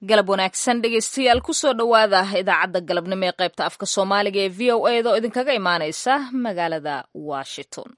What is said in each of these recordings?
galab wanaagsan dhegeystayaal kusoo dhowaada idaacadda galabnimo ee qaybta afka soomaaliga ee v o a da oo idinkaga imaaneysa magaalada washington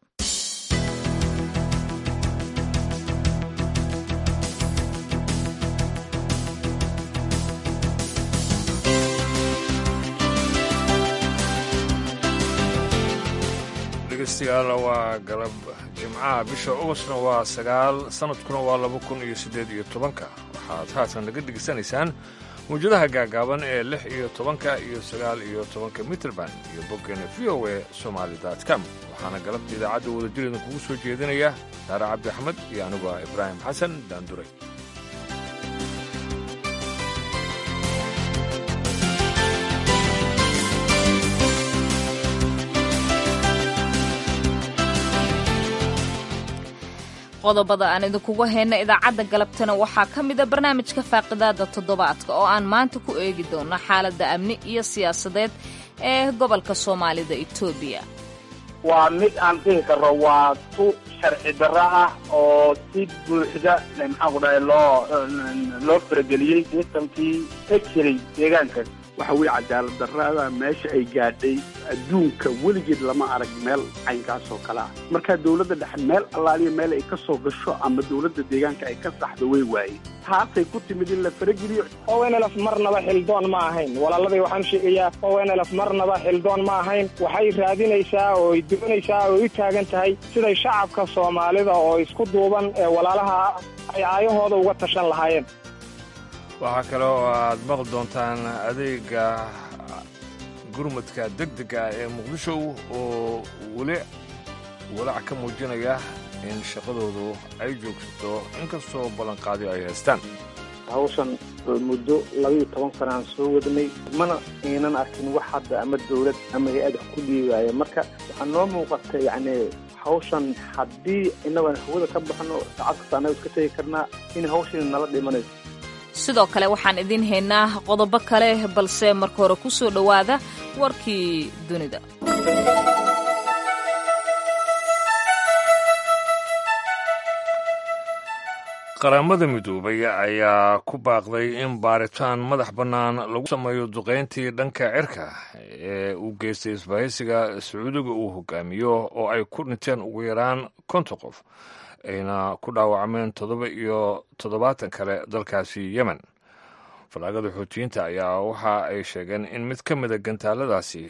dhegeystayaal waa galab jimcaha bisha ogostna waa sagaal sanadkuna waa laba kun iyo siddeed iyo tobanka waxaad haatan naga dhegeysanaysaan mawjadaha gaagaaban ee lix iyo tobanka iyo sagaal iyo tobanka mitrband iyo boggeena v o e somaali com waxaana galabta idaacadda wadajir idinkugu soo jeedinaya saare cabdi axmed iyo anigu ah ibraahim xasan daanduray qodobada aan idinkugu hayna idaacadda galabtana waxaa ka mida barnaamijka faaqidaada toddobaadka oo aan maanta ku eegi doono xaaladda amni iyo siyaasadeed ee gobolka soomaalida etoobiya waa mid aan dhihi karo waa tu sharci darro ah oo si buuxda maxaan ku dhahay loo loo farageliyey sistamkii ka jiray deegaanka waxa weeye cadaalad darrada meesha ay gaadhay adduunka weligeed lama arag meel caynkaas oo kale ah markaa dowladda dhexe meel allaaliya meel ay ka soo gasho ama dowladda deegaanka ay ka saxdo way waaye taasay ku timid in la farageliyo ownlf marnaba xildoon ma ahayn walaaladii waxaan sheegayaa ownlf marnaba xildoon ma ahayn waxay raadinaysaa oo ay doonaysaa oo u taagan tahay siday shacabka soomaalida oo isku duuban ee walaalaha ay aayahooda uga tashan lahaayeen waxaa kale oo aad maqli doontaan adeega gurmadka degdega ee muqdisho oo weli walaac ka muujinaya in shaqadoodu ay joogsato inkastoo ballanqaadi ay haystaan hawshan muddo labaiyo toban sana aan soo wadnay mana aynan arkin wax hadda ama dawlad ama hay-ad wax ku dhiibaaya marka waxaa noo muuqata yacni hawshan haddii innagoan hawada ka baxno saacad kasta annaga iska tegi karnaa in hawshani nala dhimanayso sidoo kale waxaan idiin haynaa qodobo kale balse marka hore ku soo dhowaada warkii dunida qaramada midoobay ayaa ku baaqday in baaritaan madax bannaan lagu sameeyo duqayntii dhanka cirka ee uu geystay isbahaysiga sacuudiga uu hogaamiyo oo ay ku dhinteen ugu yaraan konton qof ayna ku dhaawacmeen toddoba iyo toddobaatan kale dalkaasi yemen falaagada xoutiyiinta ayaa waxa ay sheegeen in mid ka mida gantaaladaasi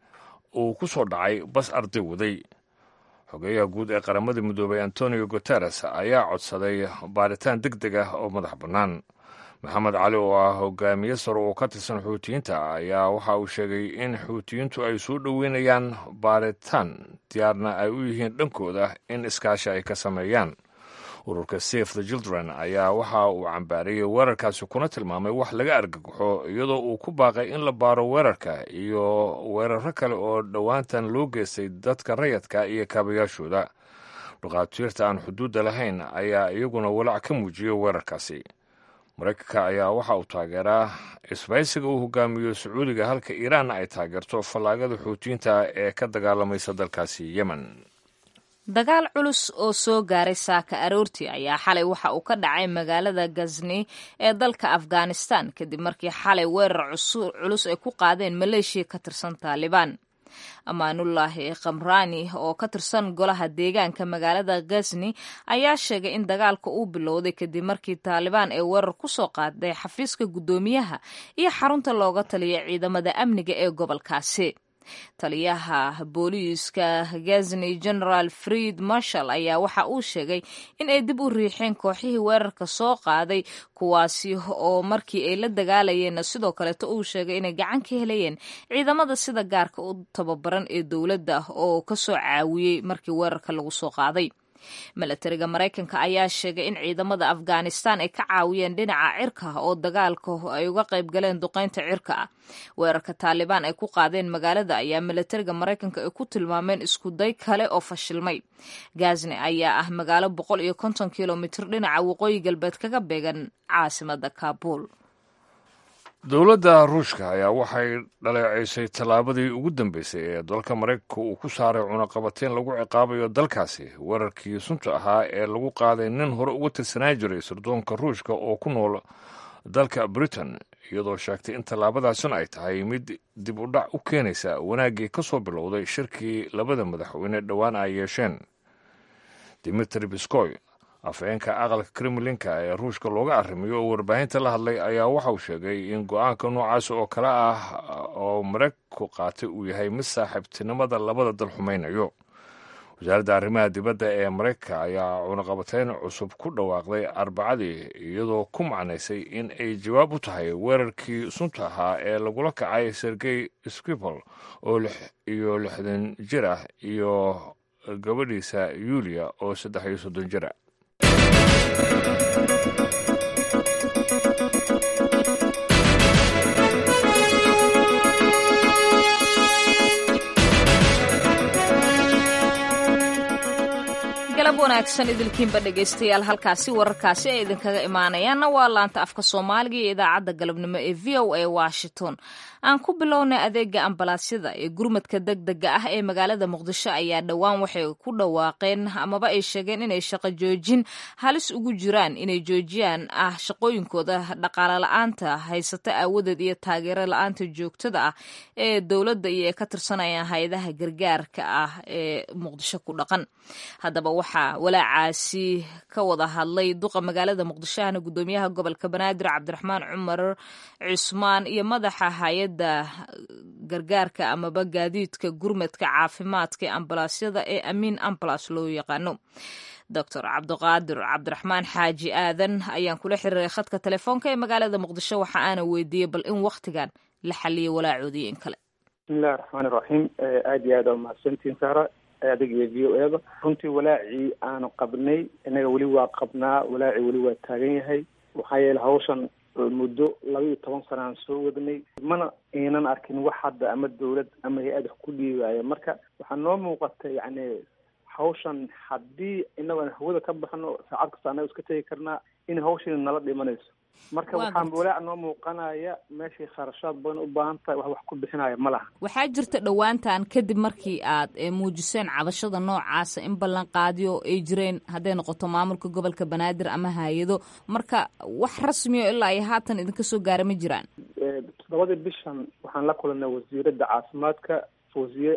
uu ku soo dhacay bas arday waday xogeeyaha guud ee qaramada midoobay antonio guteres ayaa codsaday baaritaan deg deg ah oo madax bannaan maxamed cali oo ah hogaamiye sare oo ka tirsan xuutiyiinta ayaa waxa uu sheegay in xuutiyiintu ay soo dhoweynayaan baaritaan diyaarna ay u yihiin dhankooda in iskaashi ay ka sameeyaan ururka safe the children ayaa waxa uu cambaariyey weerarkaasi kuna tilmaamay wax laga argagaxo iyadoo uu ku baaqay in la baaro weerarka iyo weeraro kale oo dhowaantan loo geystay dadka rayadka iyo kaabayaashooda dhakhaatiirta aan xuduudda lahayn ayaa iyaguna walaac ka muujiyey weerarkaasi maraykanka ayaa waxa uu taageeraa isbaysiga uu hogaamiyo sacuudiga halka iiraanna ay taageerto fallaagada xuutiyiinta ee ka dagaalamaysa dalkaasi yemen dagaal culus oo soo gaaray saaka aroortii ayaa xalay waxa uu ka dhacay magaalada gazni ee dalka afghanistan kadib markii xalay weerar culus ay ku qaadeen maleeshiya ka tirsan taalibaan amaanullaahi khamraani oo ka tirsan golaha deegaanka magaalada gazni ayaa sheegay in dagaalka uu bilowday kadib markii taalibaan ay weerar ku soo qaaday xafiiska guddoomiyaha iyo xarunta looga taliya ciidamada amniga ee gobolkaasi taliyaha booliiska gazni generaal fried marshall ayaa waxa uu sheegay in ay dib u riixeen kooxihii weerarka soo qaaday kuwaasi oo markii ay la dagaalayeenna sidoo kaleeto uu sheegay inay gacan ka helayeen ciidamada sida gaarka u tababaran ee dowladda oo ka soo caawiyey markii weerarka lagu soo qaaday milatariga maraykanka ayaa sheegay in ciidamada afghanistan ay ka caawiyeen dhinaca cirka oo dagaalka ay uga qayb galeen duqaynta cirka ah weerarka taalibaan ay ku qaadeen magaalada ayaa milatariga maraykanka ay ku tilmaameen iskuday kale oo fashilmay gazni ayaa ah magaalo boqol iyo konton kilomitir dhinaca waqooyi galbeed kaga beegan caasimada kaabul dowladda ruushka ayaa waxay dhaleecaysay tallaabadii ugu dambeysay ee dalka maraykanka uu ku saaray cunaqabateyn lagu ciqaabayo dalkaasi weerarkii sunta ahaa ee lagu qaaday nin hore uga tirsanaa jiray sirdoonka ruushka oo ku nool dalka britain iyadoo sheegtay in tallaabadaasina ay tahay mid dib u dhac u keenaysa wanaaggii ka soo bilowday shirkii labada madaxweyne dhowaan ay yeesheen dimitri biskoy afhayeenka aqalka kremlinka ee ruushka looga arrimiyo oo warbaahinta la hadlay ayaa waxauu sheegay in go-aanka noocaas oo kale ah oo maraykanku qaatay uu yahay mid saaxiibtinimada labada dal xumaynayo wasaaradda arrimaha dibadda ee maraykanka ayaa cunaqabateyn cusub ku dhawaaqday arbacadii iyadoo ku macnaysay in ay jawaab u tahay weerarkii sunta ahaa ee lagula kacay sergey skripal oo iyo lixdan jir ah iyo gabadhiisa yuuliya oo saddex iyo soddon jira galab wanaagsan idilkiinba dhegaystayaal halkaasi wararkaasi ay idinkaga imaanayaanna waa laanta afka soomaaliga iyo idaacadda galabnimo ee v o a washington aan ku bilownay adeega ambalaasyada ee gurmadka degdega ah ee magaalada muqdisho ayaa dhowaan waxay ku dhawaaqeen amaba ay sheegeen inay shaqo joojin halis ugu jiraan inay joojiyaan ah shaqooyinkooda dhaqaale la-aanta haysata aawadeed iyo taageero la-aanta joogtada ah ee dowladda iyo ay ka tirsanayaan hay-adaha gargaarka ah ee muqdisho ku dhaqan haddaba waxaa walaacaasi ka wada hadlay duqa magaalada muqdisho ahna gudoomiyaha gobolka banaadir cabdiraxmaan cumar cusmaan iyo madaxa hay-adda gargaarka amaba gaadiidka gurmadka caafimaadka ee ambalaasyada ee amiin ambalas loo yaqaano doctor cabdiqaadir cabdiraxmaan xaaji aadan ayaan kula xiriiray khadka telefoonka ee magaalada muqdisho waxa aana weydiiyey bal in wakhtigan la xaliyay walaacoodii in kale bismillahi raxmaani raxiim aada iyo aad aa mahadsantiin saara adig iyo v o eda runtii walaacii aanu qabnay innaga weli waa qabnaa walaacii weli waa taagan yahay maxaa yeele hawshan muddo laba iyo toban sana aan soo wadnay mana aynan arkin wax hadda ama dawlad ama hay-ad wax ku dhiibaayo marka waxaa noo muuqata yacni hawshan haddii inago aan hawada ka baxno saacad kasta annaga iska tegi karnaa in hawshiina nala dhimanayso marka waxaan walaac noo muuqanaya meeshay kharashaad badan u baahan tahay wax wax ku bixinaya ma laha waxaa jirta dhowaantan kadib markii aad muujiseen cabashada noocaasa in ballanqaadyo ay jireen hadday noqoto maamulka gobolka banaadir ama hay-ado marka wax rasmiyo ilaa iyo haatan idinka soo gaara ma jiraan toddobadii bishan waxaan la kulanay wasiiradda caafimaadka fawziye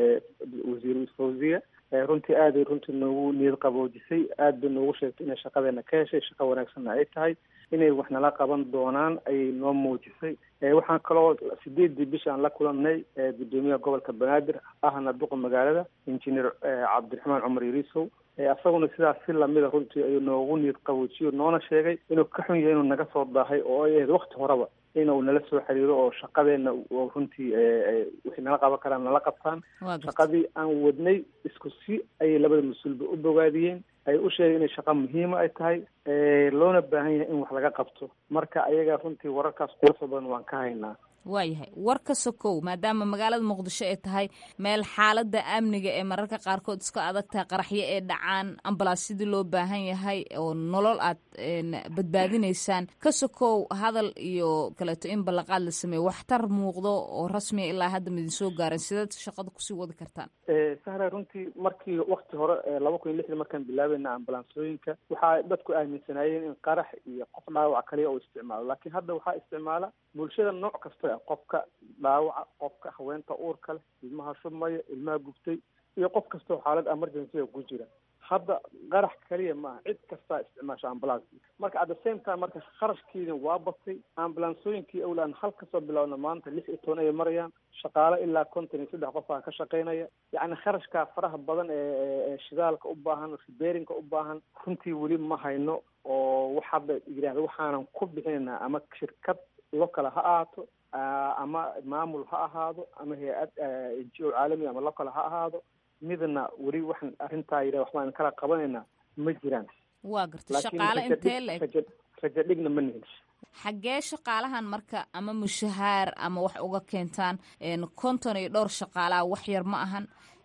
wasiir fawziye runtii aaday runtii noogu niyad qaboojisay aad bay noogu sheegtay inay shaqadeena ka heshay shaqo wanaagsanna ay tahay inay wax nala qaban doonaan ayay noo muujisay waxaan kaloo sideedii bisha aan la kulanay gudoomiyaha gobolka banaadir ahna duqa magaalada injineer cabdiraxmaan cumar yariisow isaguna sidaas si lamida runtii ayuu noogu niyad qaboojiyo noona sheegay inuu ka xun yahay inuu naga soo daahay oo ay ahayd wakti horeba inuu nala soo xiriiro oo shaqadeena runtii waxay nala qaban karaan nala qabtaan shaqadii aan wadnay isku si ayay labada mas-uulba u bogaadiyeen ay u sheegeen inay shaqa muhiima ay tahay loona baahan yahay in wax laga qabto marka ayaga runtii wararkaas quruxda badan waan ka haynaa waayahay war ka sokow maadaama magaalada muqdisho ay tahay meel xaaladda amniga ee mararka qaarkood iska adag tahay qaraxyo ee dhacaan ambalaasyadii loo baahan yahay oo nolol aad badbaadinaysaan ka sokow hadal iyo kaleeto in ballanqaad la sameeyo waxtar muuqdo oo rasmiya ilaa hadda midin soo gaaran sidaad shaqada kusii wadi kartaan sahra runtii markii wakti hore laba kun iyo lixdii markaan bilaabeyna ambalansooyinka waxaa dadku aaminsanaayeen in qarax iyo qof dhaawac kaliya oo isticmaalo laakiin hadda waxaa isticmaala bulshada nooc kasta qofka dhaawaca qofka haweenta uurka leh ilmaha shubmaya ilmaha gubtay iyo qof kastao xaalad emergency ku jira hadda qarax kaliya maaha cid kastaa isticmaasha ambulance marka at the same time marka kharashkiina waa batay ambulansooyinkii awlaan hal kasoo bilowna maanta lix iyo toban ay marayaan shaqaale ilaa konton iyo saddex qof aa ka shaqaynaya yacni kharashkaa faraha badan ee shidaalka u baahan riberinka u baahan runtii weli ma hayno oo wax hadda yidhahda waxaanan ku bixinaynaa ama shirkad lo kale ha ahaato ama maamul ha ahaado ama hay-ad n g o caalami ama lo kale ha ahaado midna weli waxaan arrintaa yidhah waxbaan kala qabanaynaa ma jiraan waa garta shaqaale intee la eg rajo dhigna ma nihin xaggee shaqaalahan marka ama mushahaar ama wax uga keentaan konton iyo dhowr shaqaalaha wax yar ma ahan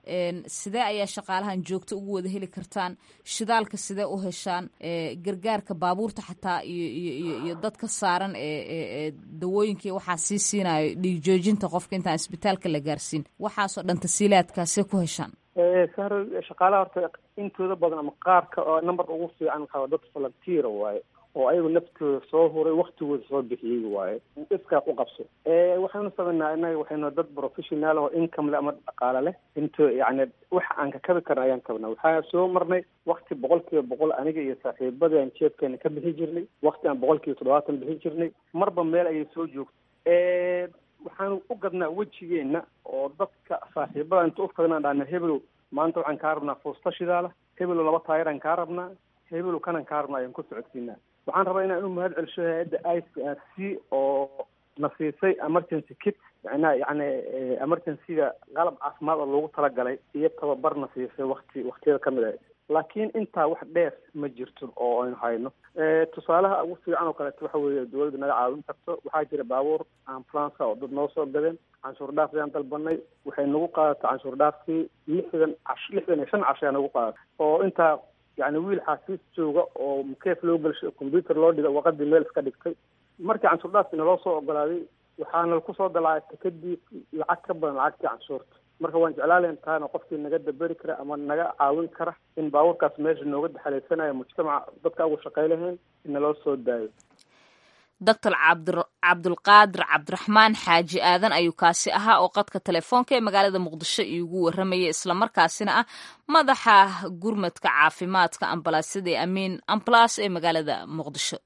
sidee ayaa shaqaalahan joogto ugu wada heli kartaan shidaalka sidee u heshaan gargaarka baabuurta xataa iyo iyo dadka saaran ee dawooyinkai waxaa sii siinayo dhiig joojinta qofka intaan isbitaalka la gaarsiin waxaasoo dhan tasiilaadkaasee ku heshaan sahro shaqaalaha horta intooda badan ama qaarka oo numberka ugu fiican waxaa dad volunteer waaye oo ayagu naftooda soo huray waktigooda soo bixiyey waaye iskaa ku qabso waxaynu samaynaa innaga waxaynu dad professional oo income le ama dhaqaale leh into yacni waxa aan ka kabi karna ayaan kabnaa waxaa soo marnay wakti boqol kiiba boqol aniga iyo saaxiibadii aan jeebkeena ka bixi jirnay wakti aan boqol kiiba toddobaatan bixi jirnay marba meel ayay soo joogtay waxaanu u gadnaa wejigeena oo dadka saaxiibada inta u fadnaan dhahna hebelow maanta waxaan kaa rabnaa fuusta shidaala hebelow laba taayiraan kaa rabnaa hebelow kanan kaa rabnaa ayaan ku socodsiinaa waxaan rabaa inaan u mahad celsho hay-adda i c r c oo na siisay emergency kit macnaha yacni emergencyga qalab caafimaad oo loogu talagalay iyo tababar na siisay wakti waktiyada ka mid ah laakiin intaa wax dheer ma jirto oo aynu hayno tusaalaha ugu fiican oo kaleeto waxa weeye dawladda naga caawin karto waxaa jira baabuur ambulance oo dad noo soo gadeen canshuur dhaaf ayaan dalbanay waxay nagu qaadatay canshuur dhaafkii lixdan cash lixdan iyo shan cash ayaa nagu qaadatay oo intaa yani wiil xaasiis jooga oo mukeef loo gelshay combyuter loo dhiga waqadii meel iska dhigtay markii canshuur dhaafkii naloo soo ogolaaday waxaana kusoo dalaacay kadib lacag ka badan lacagtii canshuurta marka waan jeclaalayn taana qofkii naga daberi kara ama naga caawin kara in baabuurkaas meesha nooga daxalaysanayo mujtamaca dadka ugu shaqay lahayn in naloo soo daayo doctor cabdulqaadir cabdiraxmaan xaaji aadan ayuu kaasi ahaa oo qadka telefoonka ee magaalada muqdisho iigu warramayay islamarkaasina ah madaxa gurmadka caafimaadka ambalaasyada ee amiin ambalas ee magaalada muqdisho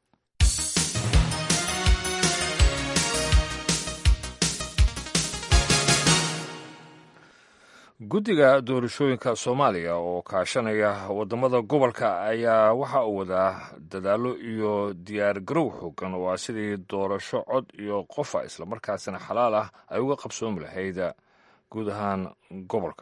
guddiga doorashooyinka soomaaliya oo kaashanaya waddamada gobolka ayaa waxa uu wadaa dadaallo iyo diyaar garow xoogan oo ah sidii doorasho cod iyo qofa islamarkaasina xalaal ah ay uga qabsoomi lahayd guud ahaan gobolka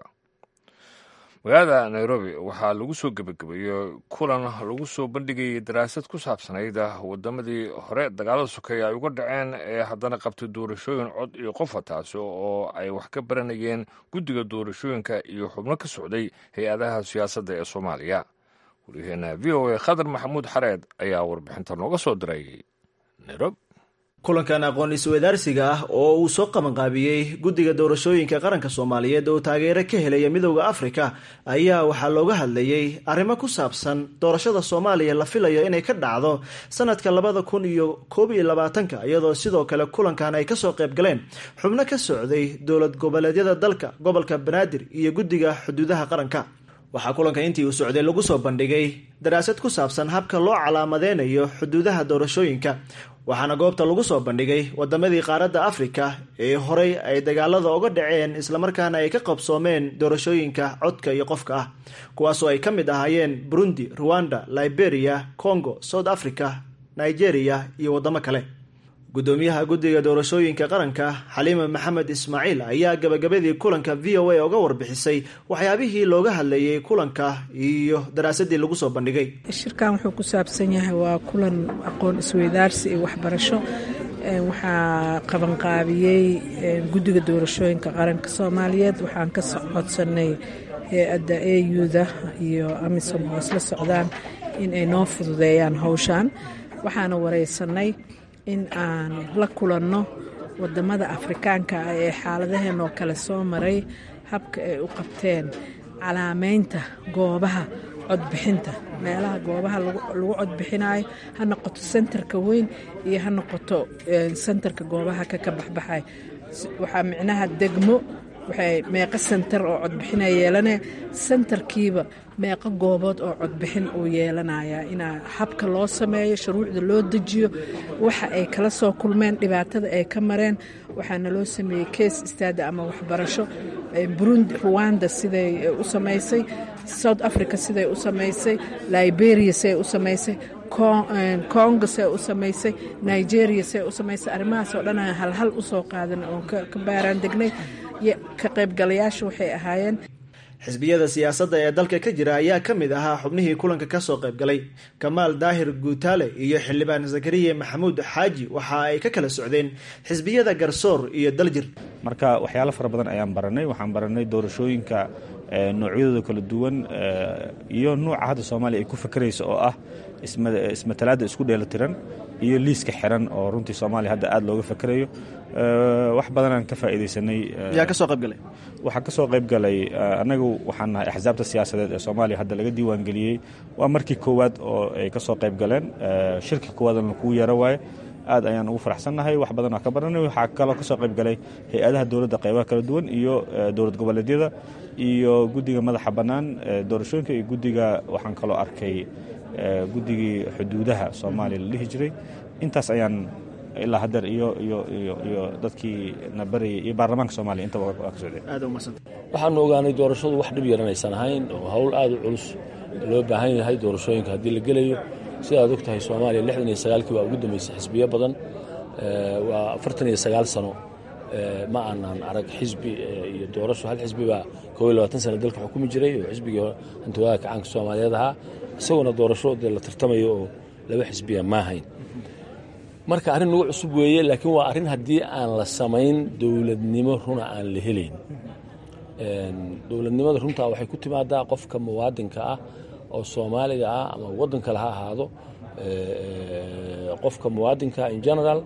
magaalada nairobi waxaa lagu soo gebagabeeyey kulan lagu soo bandhigayay daraasad ku saabsanayd wadamadii hore dagaalada sokeeye ay uga dhaceen ee haddana qabtay doorashooyin cod iyo qofa taasi oo ay wax ka baranayeen guddiga doorashooyinka iyo xubno ka socday hay-adaha siyaasadda ee soomaaliya waryaheena v o a khadar maxamuud xareed ayaa warbixinta nooga soo diray nairobi kulankan aqoon isweydaarsiga ah oo uu soo qabanqaabiyey guddiga doorashooyinka qaranka soomaaliyeed oo taageero ka helaya midowda afrika ayaa waxaa looga hadlayey arrimo ku saabsan doorashada soomaaliya la filayo inay ka dhacdo sanadka labada kun iyo koob iyo labaatanka iyadoo sidoo kale kulankan ay kasoo qayb galeen xubno ka socday dowlad goboleedyada dalka gobolka banaadir iyo guddiga xuduudaha qaranka waxaa kulanka intii uu socday lagu soo bandhigay daraasad ku saabsan habka loo calaamadeynayo xuduudaha doorashooyinka waxaana goobta lagu soo bandhigay wadamadii qaaradda afrika ee horey ay dagaalada uga dhaceen islamarkaana ay ka qabsoomeen doorashooyinka codka iyo qofka ah kuwaasoo ay ka mid ahaayeen burundi ruwanda liberia congo south africa nigeria iyo wadamo kale gudoomiyaha guddiga doorashooyinka qaranka xaliima maxamed ismaaciil ayaa gabagabadii kulanka v o a uga warbixisay waxyaabihii looga hadlayay kulanka iyo daraasadii lagu soo bandhigay shirkan wuxuu ku saabsan yahay waa kulan aqoon isweydaarsi iyo waxbarasho waxaa qabanqaabiyey guddiga doorashooyinka qaranka soomaaliyeed waxaan ka codsanay hay-adda auda iyo amisom oo isla socdaan in ay noo fududeeyaan howshan waxaana wareysanay in aan la kulanno wadamada afrikaanka ah ee xaaladaheen oo kale soo maray habka ay u qabteen calaameynta goobaha codbixinta meelaha goobaha lagu codbixinayo ha noqoto sentarka weyn iyo ha noqoto sentarka goobaha kaka baxbaxay waxaa micnaha degmo waxay meeqo sentar oo codbixina yeelanaya sentarkiiba meeqo goobood oo codbixin uu yeelanayaa inaa habka loo sameeyo shuruucda loo dejiyo waxa ay kala soo kulmeen dhibaatada ay ka mareen waxaana loo sameeyey kees istaada ama waxbarasho burundi ruwanda siday u samaysay south africa siday u samaysay liberia siday u samaysay congo see u samaysay nigeria see u samaysay arrimahaas oo dhan aan halhal usoo qaadan oon ka baaraan degnay ka qaybgalayaasha waxay ahaayeen xisbiyada siyaasadda ee dalka ka jira ayaa ka mid ahaa xubnihii kulanka kasoo qaybgalay kamaal daahir guutaale iyo xildhibaan zakariya maxamuud xaaji waxa ay ka kala socdeen xisbiyada garsoor iyo daljir marka waxyaalo fara badan ayaan baranay waxaan baranay doorashooyinka noocyadooda kala duwan iyo nuuca hadda soomaaliya ay ku fakeraysa oo ah ismatalaadda isku dheelatiran iyo liiska xiran oo runtii soomaaliya hadda aad looga fakerayo wax badanaan ka faa'iidaysanay yaa ka soo qayb galay waxaa ka soo qayb galay annagu waxaan nahay axsaabta siyaasadeed ee soomaaliya hadda laga diiwaangeliyey waa markii koowaad oo ay ka soo qayb galeen shirka koowaadna kugu yaro waaye aad ayaan ugu faraxsannahay wax badan oo ka baranay waxaa kaloo ka soo qayb galay hay-adaha dowladda qaybaha kala duwan iyo dowlad goboleedyada iyo guddiga madaxa bannaan doorashooyinka iyo guddiga waxaan kaloo arkay guddigii xuduudaha soomaaliya la dhihi jiray intaas ayaan ilaa hadeer iyo iyo iyo iyo dadkii na barayay iyo baarlamaanka soomaaliya intaba waa ka socdeen waxaanu ogaanay doorashadu wax dhib yaran aysan ahayn oo hawl aad u culus loo baahan yahay doorashooyinka haddii la gelayo sidaad og tahay soomaaliya lixdan iyo sagaalkii waa ugu dambeysay xisbiyo badan waa afartan iyo sagaal sano ma aanan arag xisbi iyo doorasho hal xisbi baa koob iyo labaatan sana dalka xukumi jiray oo xisbigii hantiwadaha kacaanka soomaaliyeed ahaa isaguna doorasho dee la tartamayo oo laba xisbiya ma ahayn marka arrin nagu cusub weeye laakiin waa arrin haddii aan la samayn dowladnimo runa aan la helayn dowladnimada runtaa waxay ku timaadaa qofka muwaadinka ah oo soomaaliga ah ama waddan kale ha ahaado qofka muwaadinka in general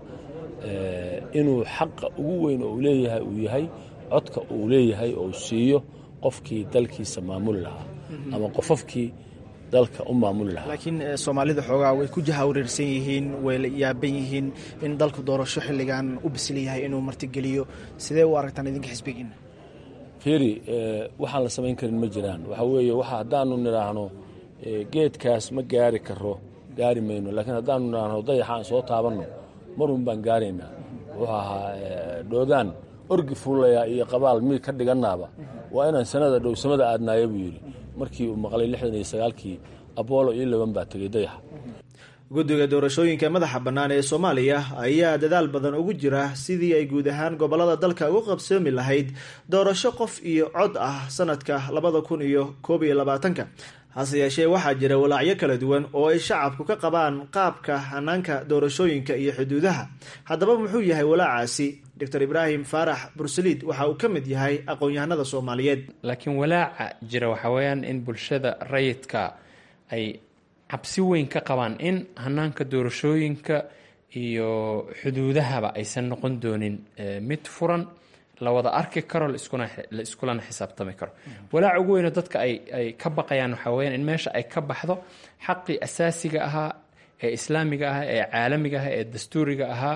inuu xaqa ugu weyn oo uu leeyahay uu yahay codka uu leeyahay oo siiyo qofkii dalkiisa maamuli lahaa ama qofafkii dalka u maamuli lahaa laakiin soomaalida xoogaa way ku jahawreersan yihiin way la yaaban yihiin in dalku doorasho xilligan u bisil yahay inuu martigeliyo sidee u aragtaan idinka xisbigiina fiiri waxaan la samayn karin ma jiraan waxaa weeye waxa haddaanu nidhaahno geedkaas ma gaari karo gaari mayno laakiin haddaanu nidhaahno dayaxa aan soo taabanno marun baan gaaraynaa wuxuu ahaa dhoogaan orgi fuulaya iyo qabaal miig ka dhigannaaba waa inaan sanada dhowsamada aadnaaya buu yidhi markii uu maqlay lixdan iyo sagaalkii aboolo iyo laban baa tegey dayaxa guddiga doorashooyinka madaxa bannaan ee soomaaliya ayaa dadaal badan ugu jira sidii ay guud ahaan gobolada dalka ugu qabsoomi lahayd doorasho qof iyo cod ah sanadka labada kun iyo koob iyo labaatanka hase yeeshee waxaa jira walaacyo kala duwan oo ay shacabku ka qabaan qaabka hanaanka doorashooyinka iyo xuduudaha haddaba muxuu yahay walaacaasi doctor ibraahim faarax bursaliid waxa uu ka mid yahay aqoon-yahanada soomaaliyeed laakiin walaaca jira waxaa weeyaan in bulshada rayidka ay cabsi weyn ka qabaan in hanaanka doorashooyinka iyo xuduudahaba aysan noqon doonin mid furan la wada arki karo la iskulana xisaabtami karo walaaca ugu weyno dadka ay ka baqayaan waxaa weyaan in meesha ay ka baxdo xaqii asaasiga ahaa ee islaamiga ahaa ee caalamiga ahaa ee dastuuriga ahaa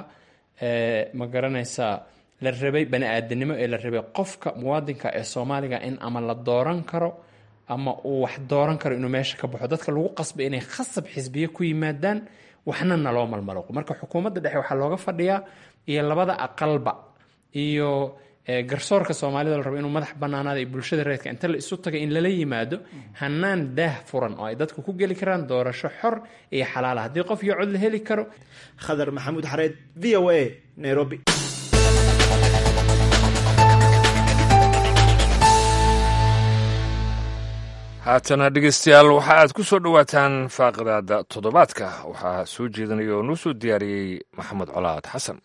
ma garanaysaa la rabay bani aadanimo ee la rabay qofka muwaadinka ee soomaaliga in ama la dooran karo ama uu wax dooran karo inuu meesha ka baxo dadka lagu qasbay inay khasab xisbiye ku yimaadaan waxna naloo malmalaqo marka xukuumadda dhexe waxaa looga fadhiyaa iyo labada aqalba iyo garsoorka soomaalida la rabo inuu madax banaanaada iyo bulshada reedka inta la isu tagay in lala yimaado hanaan daah furan oo ay dadku ku geli karaan doorasho xor iyo xalaala haddii qof iyo cod la heli karo khadar maxamuud xareed v o a nairobi haatana dhegeystayaal waxa aad ku soo dhowaataan faaqidaada toddobaadka waxaa soo jeedinaya oo nuu soo diyaariyey maxamed colaad xasan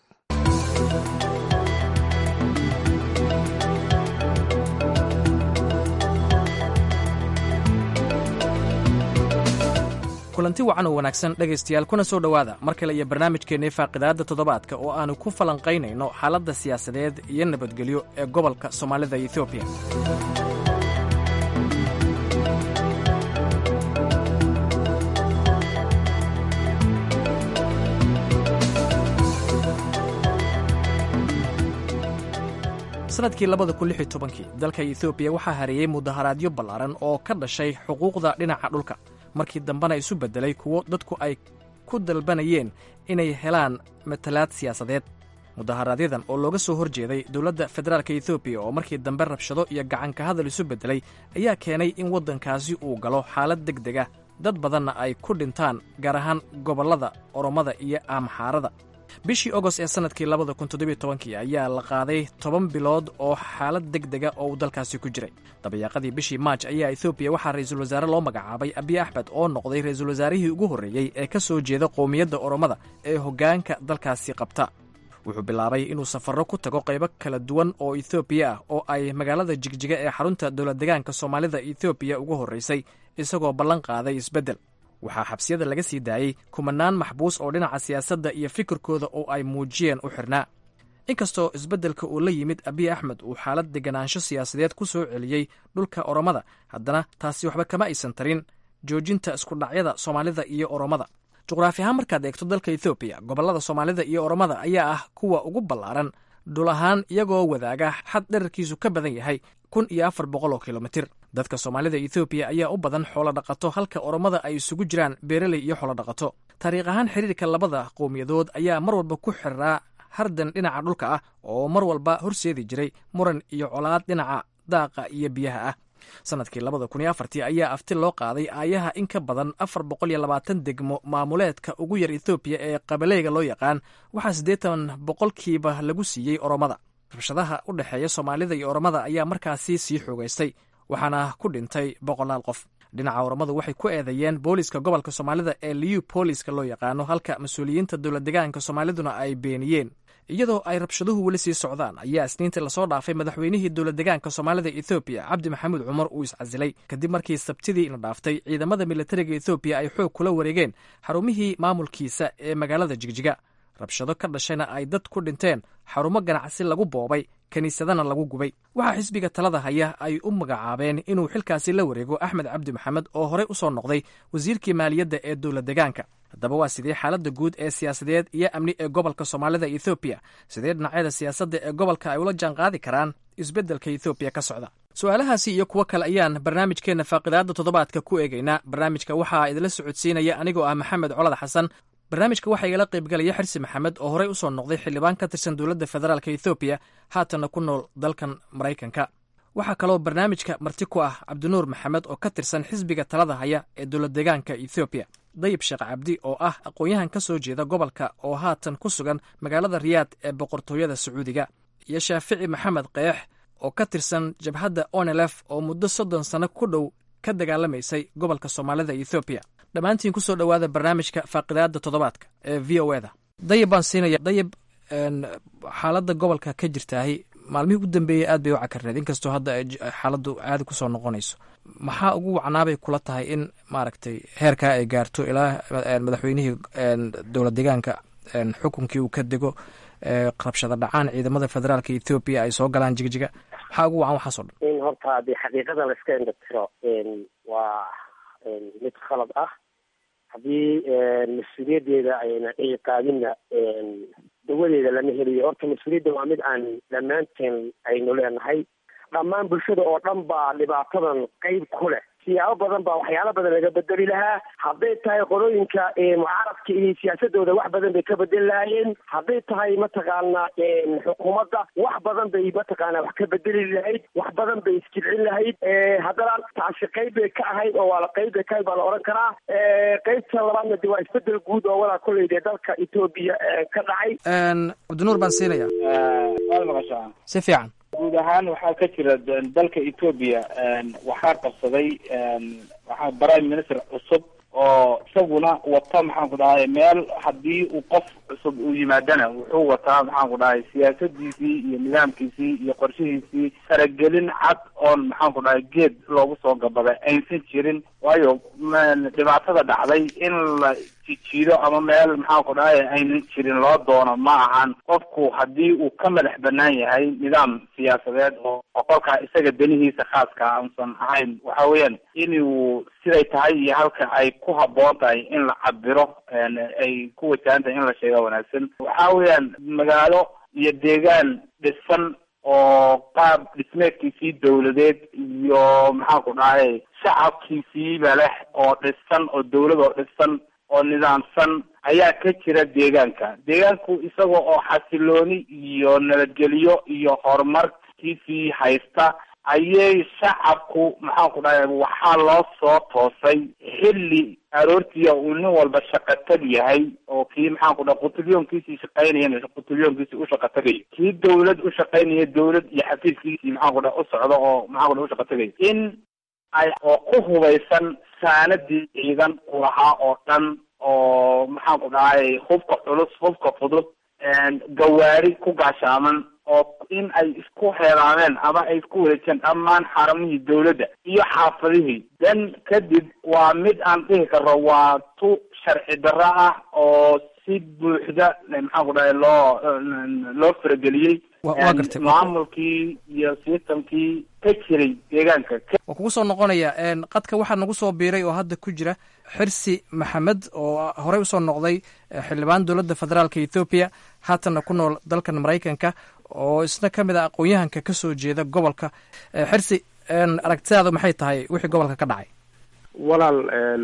kulanti wacan oo wanaagsan dhegaystayaal kuna soo dhowaada mar kale iyo barnaamijkeennii faaqidaadda toddobaadka oo aannu ku falanqaynayno xaaladda siyaasadeed iyo nabadgelyo ee gobolka soomaalida etoobiya sanadkii labada kun lix iyo tobankii dalka etoobiya waxaa hareeyey mudaharaadyo ballaaran oo ka dhashay xuquuqda dhinaca dhulka markii dambena isu beddelay kuwo dadku ay ku dalbanayeen inay helaan matalaad siyaasadeed mudaharaaadyadan oo looga soo hor jeeday dowladda federaalk etoobiya oo markii dambe rabshado iyo gacanka hadal isu beddelay ayaa keenay in waddankaasi uu galo xaalad deg deg ah dad badanna ay ku dhintaan gaar ahaan gobollada oromada iyo amxaarada bishii ogost ee sanadkii labada kun toddobiyo tobankii ayaa la qaaday toban bilood oo xaalad deg dega oo uu dalkaasi ku jiray dabayaaqadii bishii maaj ayaa ethoobiya waxaa ra-iisul wasaare loo magacaabay abiy axmed oo noqday ra-iisul wasaarihii ugu horreeyey ee ka soo jeeda qowmiyadda oromada ee hoggaanka dalkaasi qabta wuxuu bilaabay inuu safarro ku tago qaybo kala duwan oo ethoobiya ah oo ay magaalada jigjiga ee xarunta dowlad degaanka soomaalida ethoobiya ugu horraysay isagoo ballan qaaday isbeddel waxaa xabsiyada laga sii daayey kumanaan maxbuus oo dhinaca siyaasadda iyo fikirkooda oo ay muujiyeen u xirnaa inkastoo isbeddelka uu la yimid abiy axmed uu xaalad deganaansho siyaasadeed ku soo celiyey dhulka oromada haddana taasi waxba kama aysan tarin joojinta iskudhacyada soomaalida iyo oromada juqraafi ahaan markaad eegto dalka ethoobiya gobollada soomaalida iyo oromada ayaa ah kuwa ugu ballaaran dhul ahaan iyagoo wadaaga xad dherarkiisu ka badan yahay kun iyo afar boqol oo kilomitir dadka soomaalida ethoobiya ayaa u badan xoolo dhaqato halka oromada ay isugu jiraan beereley iyo xoolo dhaqato taariikh ahaan xiriirka labada qowmiyadood ayaa mar walba ku xiraa hardan dhinaca dhulka ah oo mar walba horseedi jiray muran iyo colaad dhinaca daaqa iyo biyaha ah sanadkii labada kun iyo afartii ayaa afti loo qaaday aayaha in ka badan afar boqol iyo labaatan degmo maamuleedka ugu yar ethoobiya ee qabaleyga loo yaqaan waxaa siddeetan boqolkiiba lagu siiyey oromada rabshadaha u dhexeeya soomaalida iyo oromada ayaa markaasi sii xoogaystay waxaana ku dhintay boqolaal qof dhinaca oromadu waxay ku eedeeyeen booliska gobolka soomaalida ee liu booliska loo yaqaano halka mas-uuliyiinta dowlad degaanka soomaaliduna ay beeniyeen iyadoo ay rabshaduhu weli sii socdaan ayaa isniintii lasoo dhaafay madaxweynihii dowlad degaanka soomaalida ethoobiya cabdi maxamuud cumar uu iscasilay kadib markii sabtidii la dhaaftay ciidamada militariga ethoobiya ay xoog kula wareegeen xarumihii maamulkiisa ee magaalada jigjiga rabshado ka dhashayna ay dad ku dhinteen xarumo ganacsi lagu boobay kiniisadana lagu gubay waxaa xisbiga talada haya ay u magacaabeen inuu xilkaasi la wareego axmed cabdi maxamed oo horey u soo noqday wasiirkii maaliyadda ee dowlad degaanka haddaba waa sidee xaaladda guud ee siyaasadeed iyo amni ee gobolka soomaalida ethoobiya sidee dhinacyada siyaasadda ee gobolka ay ula jaan qaadi karaan isbeddelka ethoobiya ka socda su-aalahaasi iyo kuwo kale ayaan barnaamijkeenna faaqidaadda toddobaadka ku eegaynaa barnaamijka waxaa idinla socodsiinaya anigoo ah maxamed colad xasan barnaamijka waxaa igala qaybgalaya xirsi maxamed oo horey u soo noqday xildhibaan ka tirsan dowladda federaalk ethoobiya haatanna ku nool dalkan maraykanka waxaa kaloo barnaamijka marti ku ah cabdinuur maxamed oo ka tirsan xisbiga talada haya ee dowlad degaanka ethoobiya dayib sheekh cabdi oo ah aqoon-yahan ka soo jeeda gobolka oo haatan ku sugan magaalada riyaad ee boqortooyada sacuudiga iyo shaafici maxamed keex oo ka tirsan jabhadda onelef oo muddo soddon sano ku dhow ka dagaalamaysay gobolka soomaalida ethoobiya dhammaantiin kusoo dhowaada barnaamijka faaqidaada toddobaadka ee v o eda dayib baan siinaya dayib xaaladda gobolka ka jirtaahi maalmihii u dambeeyey aad bay u cakarneed inkastoo hadda xaaladdu caadi kusoo noqonayso maxaa ugu wacnaabay kula tahay in maaragtay heerkaa ay gaarto ilaa madaxweynihii dowlad degaanka xukunkii uu ka dego rabshada dhacaan ciidamada federaalka ethoobiya ay soo galaan jigjiga maxaa ugu wacan waxaasoo dhan in horta haddii xaqiiqada la iska indhatiro waa mid khalad ah haddii mas-uuliyaddeeda ayna dhici qaadinna dawadeeda lama heliyo horta mas-uuliyadda waa mid aan dhammaanteen aynu leenahay dhammaan bulshada oo dhan baa dhibaatadan qeyb ku leh siyaabo badan baa waxyaalo badan laga bedeli lahaa hadday tahay qolooyinka mucaaradka iyo siyaasadooda wax badan bay ka bedeli lahaayeen hadday tahay mataqaana xukuumadda wax badan bay mataqaana wax ka bedeli lahayd wax badan bay isjilcin lahayd haddana taasi qeyb bay ka ahayd oo waa la qeyb bay ka ahayd baa la odhan karaa qeybta labaadna de waa isbedel guud oo walaa kolley dee dalka etoobiya ka dhacay cabdinuur baan siinaya waad maqashaa si fiican guud ahaan waxaa ka jira dalka etoobiya waxaa qabsaday waxaa prime minister cusub oo isaguna wata maxaan ku dhahay meel haddii uu qof cusub uu yimaadana wuxuu wataa maxaan ku dhahay siyaasadiisii iyo nidaamkiisii iyo qorshihiisii faragelin cad oon maxaan ku dhahay geed loogu soo gabaday aysan jirin waayo dhibaatada dhacday in la jijiido ama meel maxaan ku dhahay aynan jirin loo doono ma ahan qofku haddii uu ka madax banaan yahay nidaam siyaasadeed oo qolkaa isaga danihiisa khaaska aansan ahayn waxa weeyaan inuu siday tahay iyo halka ay ku haboon tahay in la cabiro ay ku wajahan tahay in la sheega wanaagsan waxa weeyaan magaalo iyo deegaan dhisan oo qaab dhismeedkiisii dawladeed iyo maxaan ku dhahay shacabkiisiiba leh oo dhisan oo dawlad oo dhisan oo nidaamsan ayaa ka jira deegaanka deegaanku isaga oo xasilooni iyo nabadgelyo iyo horumarkiisii haysta ayay shacabku maxaan ku dhahay waxaa loo soo toosay xilli aroortiya uu nin walba shaqa tag yahay oo kii maxaan ku dhahay qutilyoonkiisii shaqaynayana qutilyoonkiisii u shaqa tagayo kii dawlad u shaqaynaya dawlad iyo xafiiskiisii maxaan ku dhahay u socdo oo maxaan ku dhahay u shaqa tagayo in ay oo ku hubaysan saanadii ciidan u lahaa oo dhan oo maxaan ku dhahay hubka culus hubka fudud gawaari ku gaashaaman oo in ay isku heelaameen ama ay isku wareejeen dhammaan xaramihii dawladda iyo xaafadihii dan kadib waa mid aan dhihi karo waa tu sharci darro ah oo si buuxda maxaan ku dhahay loo loo farageliyey waa gartay maamulkii iyo systemkii ka jiray deegaanka waa kugu soo noqonaya qadka waxaa nagu soo biiray oo hadda ku jira xirsi maxamed oo horey usoo noqday xildhibaan dowladda federaalka ethoobiya haatanna ku nool dalkan maraykanka oo isna ka mid ah aqoon-yahanka ka soo jeeda gobolka xirsi aragtidaadu maxay tahay wixii gobolka ka dhacay walaal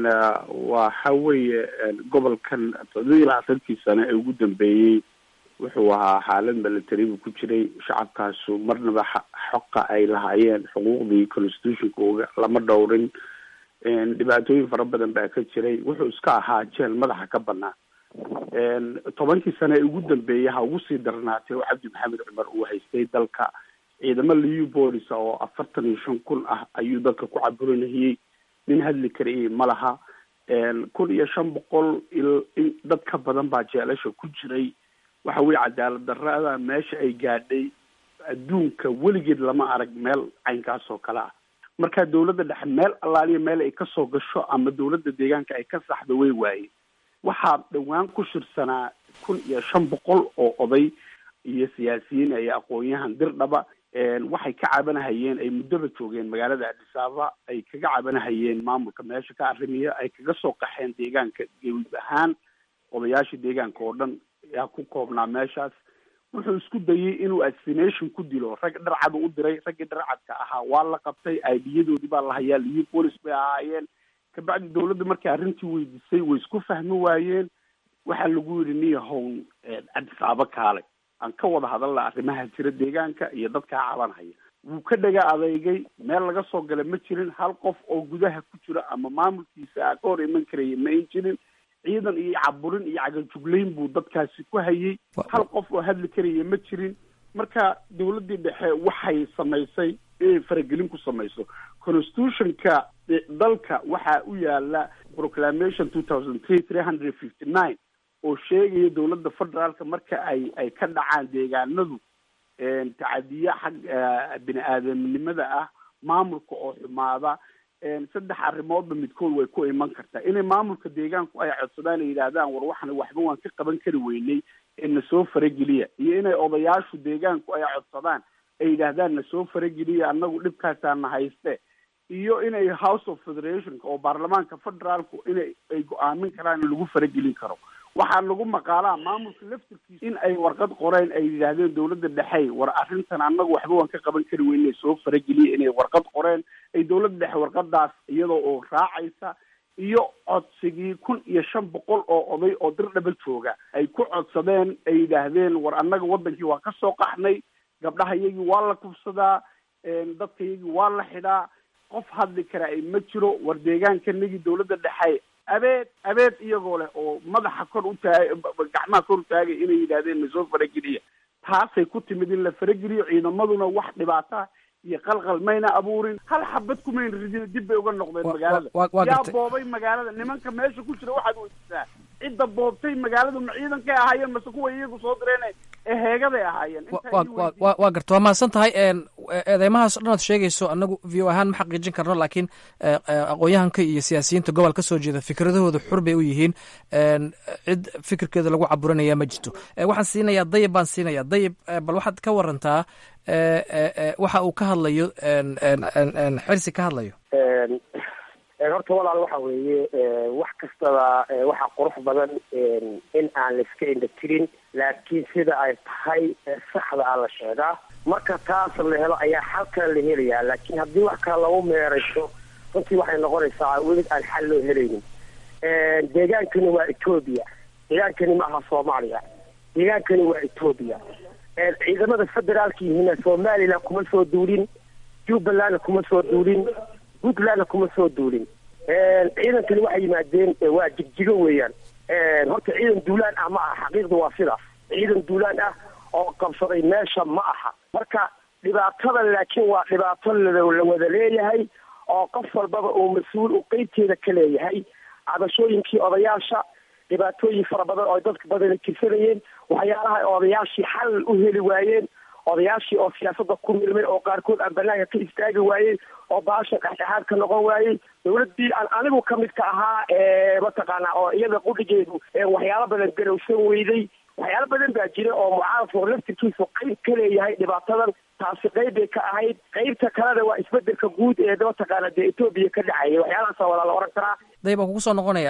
waxa weeye gobolkan toddoba iyo labaatantii sano ee ugu dambeeyey wuxuu ahaa xaalad milatary buu ku jiray shacabkaasu marnaba xoqa ay lahaayeen xuquuqdii constitutionka lama dhowrin dhibaatooyin fara badan baa ka jiray wuxuu iska ahaa jeel madaxa ka banaan tobankii sano ee ugu dambeeyay ha ugu sii darnaatay oo cabdi maxamed cumar uu haystay dalka ciidamo liu bolis oo afartan iyo shan kun ah ayuu dalka ku caburinayay nin hadli karayay ma laha kun iyo shan boqol in dad ka badan baa jeelasha ku jiray waxa weye cadaalad darada meesha ay gaadhay adduunka weligeed lama arag meel caynkaas oo kale ah marka dawladda dhexe meel allaaliya meel ay kasoo gasho ama dawladda deegaanka ay ka saxdo way waaye waxaa dhowaan ku shirsanaa kun iyo shan boqol oo oday iyo siyaasiyiin ay aqoon-yahan dirdhaba waxay ka cabanahayeen ay muddaba joogeen magaalada adhisaaba ay kaga cabanahayeen maamulka meesha ka arrimiya ay kaga soo qaxeen deegaanka gebi ahaan odayaashii deegaanka oo dhan yaa ku koobnaa meeshaas wuxuu isku dayay inuu assassination ku dilo rag dharcad u diray raggii dharcadka ahaa waa la qabtay aidiyadoodii baa la hayaa liyo police bay ahaayeen kabacdi dawladda markay arrintii weydiisay way isku fahmi waayeen waxaa lagu yidhi niya hown adisaabo kaale aan ka wada hadalna arrimaha jira deegaanka iyo dadkaa cabanhaya wuu ka dhaga adeygay meel laga soo gala ma jirin hal qof oo gudaha ku jira ama maamulkiisa a ka hor iman karaya ma ayn jirin ciidan iyo caburin iyo cagajuglayn buu dadkaasi ku hayay hal qof oo hadli karaya ma jirin marka dawladdii dhexe waxay samaysay inay faragelin ku samayso constitutionka dalka waxaa u yaala proclamation two thousand three three hundred fifty nine oo sheegaya dawladda federaalka marka ay ay ka dhacaan deegaanadu tacadiya xag bini aadamnimada ah maamulka oo xumaada saddex arrimoodba midkood way ku iman kartaa inay maamulka deegaanku ay codsadaan ay yidhaahdaan war waxna waxba waan ka qaban kari weynay ee nasoo farageliya iyo inay odayaashu deegaanku ay codsadaan ay yidhaahdaan nasoo farageliya annagu dhibkaasaana hayste iyo inay house of federationka oo baarlamaanka federaalku inay ay go-aamin karaan in lagu faragelin karo waxaa lagu maqaalaa maamulka laftirkiisa in ay warqad qoreen ay yidhaahdeen dawladda dhexey war arrintan annagu waxba waan ka qaban kari weyne soo farageliya inay warqad qoreen ay dawladda dhexe warqadaas iyadoo oo raacaysa iyo codsigii kun iyo shan boqol oo oday oo dirdhaba jooga ay ku codsadeen ay yidhaahdeen war annaga waddankii waa ka soo qaxnay gabdhaha iyagii waa la kufsadaa dadka iyagii waa la xidhaa qof hadli kara ay ma jiro war deegaankanagii dawladda dhexe abeed abeed iyagoo leh oo madaxa kor u taag gacmaha kor u taagay inay yidhahdeen nasoo farageliya taasay ku timid in la farageliyo ciidamaduna wax dhibaata iyo qalqal mayna abuurin hal xabad kumayna ridin dib bay uga noqdeen magaalada yaa boobay magaalada nimanka meesha ku jira waxaad weydisaa cidda boobtay magaaladu ma ciidankay ahaayeen mase kuwa iyagu soo direen ee heegaday ahaayeen waa garta waa mahadsan tahay eedeymahaas o dhan aad sheegayso anagu v o ahaan ma xaqiijin karno laakiin aqoon-yahanka iyo siyaasiyiinta gobol ka soo jeeda fikradahooda xur bay u yihiin cid fikirkeeda lagu caburinaya ma jirto waxaan siinayaa dayib baan siinayaa dayib bal waxaad ka warantaa waxa uu ka hadlayo xirsi ka hadlayo horta walaal waxa weeye wax kastaba waxaa qurux badan in aan laiska indhatirin laakiin sida ay tahay saxda a la sheegaa marka taas la helo ayaa xalkana la helayaa laakiin haddii wax kale lagu meerayso runtii waxay noqonaysaa weli aan xal loo helaynin deegaankani waa etoobiya deegaankani ma aha soomaaliya deegaankani waa etoobiya ciidamada federaalka yihiina somalilan kuma soo duulin jubbalandna kuma soo duulin puntlandna kuma soo duulin ciidankani waxay yimaadeen waa jigjigo weeyaan horta ciidan duulaan ah ma aha xaqiiqda waa sidaas ciidan duulaan ah oo qabsaday meesha ma aha marka dhibaatada laakiin waa dhibaato la wada leeyahay oo qof walbaba uu mas-uul u qeybteeda ka leeyahay cabashooyinkii odayaasha dhibaatooyin fara badan oo dadka badana tirsanayeen waxyaalaha odayaashii xal u heli waayeen odayaashii oo siyaasadda ku milmay oo qaarkood aan banaanka ka istaagi waayey oo baasha dhexdhexaad ka noqon waayey dowladdii aan anigu ka mid ka ahaa mataqaana oo iyada qudhigeedu waxyaalo badan garowsan weyday waxyaalo badan baa jira oo mucaaradku laftirkiisu qayb ka leeyahay dhibaatadan taasi qayb bay ka ahayd qaybta kalena waa isbedelka guud ee mataqaana dee etoobiya ka dhacaya waxyaalahaasa walaa la oran karaa dayb waan kugu soo noqonaya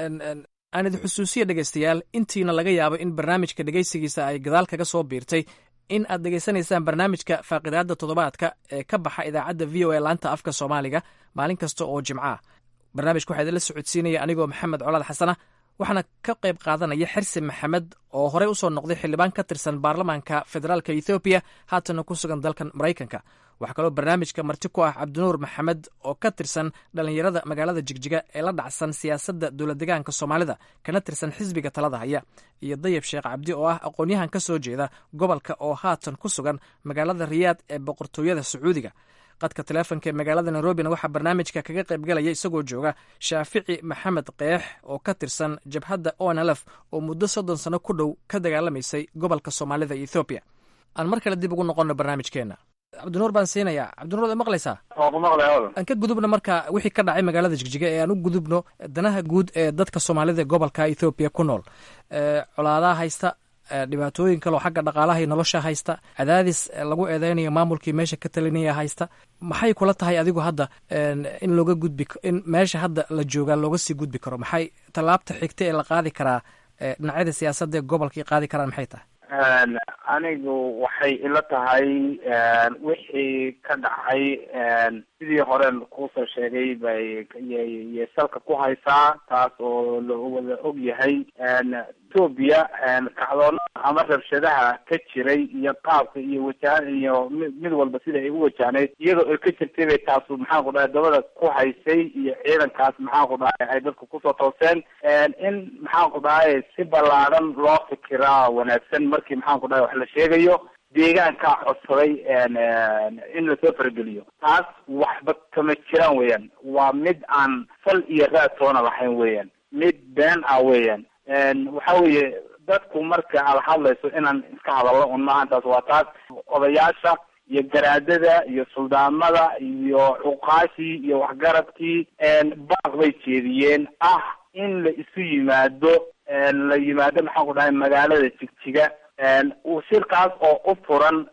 aan idin xusuusiya dhegaystayaal intiina laga yaabo in barnaamijka dhegaysigiisa ay gadaal kaga soo biirtay in aad dhegaysanaysaan barnaamijka faaqidaada toddobaadka ee ka baxa idaacadda v o a laanta afka soomaaliga maalin kasta oo jimco ah barnaamijka waxaa idinla socodsiinaya anigoo maxamed colaad xasana waxaana ka qayb qaadanaya xirsi maxamed oo horey usoo noqday xildhibaan ka tirsan baarlamaanka federaalka ethoobiya haatana ku sugan dalkan maraykanka waxaa kaloo barnaamijka marti ku ah cabdinuur maxamed oo ka tirsan dhallinyarada magaalada jigjiga ee la dhacsan siyaasadda dowladdegaanka soomaalida kana tirsan xisbiga talada haya iyo dayab sheekh cabdi oo ah aqoon-yahan ka soo jeeda gobolka oo haatan ku sugan magaalada riyaad ee boqortooyada sacuudiga qadka taleefonka ee magaalada nairobina waxaa barnaamijka kaga qaybgalaya isagoo jooga shaafici maxamed keex oo ka tirsan jabhadda onlf oo muddo soddon sano ku dhow ka dagaalamaysay gobolka soomaalida iyo ethoobiya aan mar kale dib ugu noqonno barnaamijkeenna cabdinuur baan siinayaa cabdinuur ad maqlaysaa aan ka gudubno marka wixii ka dhacay magaalada jigjiga ee aan u gudubno danaha guud ee dadka soomaalida ee gobolka ethoobiya ku nool colaadaha haysta dhibaatooyin kaloo xagga dhaqaalaha iyo nolosha haysta cadaadis lagu eedeynayo maamulkii meesha ka talinaya haysta maxay kula tahay adigu hadda in looga gudbi in meesha hadda la joogaa looga sii gudbi karo maxay tallaabta xigta ee la qaadi karaa dhinacyada siyaasadda ee gobolkii qaadi karaan maxay tahay anigu waxay ila tahay wixii ka dhacay sidii horen kuusoo sheegay bay yay salka ku haysaa taas oo la wada og yahay etoobiya kacdoonada ama rabshadaha ka jiray iyo qaabka iyo wajaha iyo mid mid walba sida ay u wajahnayd iyadoo ay ka jirtay bay taasu maxaan ku dhahay dabada ku haysay iyo ciidankaas maxaan ku dhahay ay dadka kusoo tooseen in maxaan ku dhahay si ballaadhan loo fikiraa wanaagsan markii maxaan ku dhahay wax la sheegayo deegaankaa codsaday in lasoo farageliyo taas waxba kama jiraan weeyaan waa mid aan fal iyo raad toona lahayn weeyaan mid been ah weeyaan waxa weeye dadku marka aad hadlayso inaan iska hadallo un maaha taas waa taas odayaasha iyo garaadada iyo suldaamada iyo cuqaashii iyo waxgaradkii baaq bay jeediyeen ah in la isu yimaado la yimaado maxaan ku dhahay magaalada jigjiga shirkaas oo u furan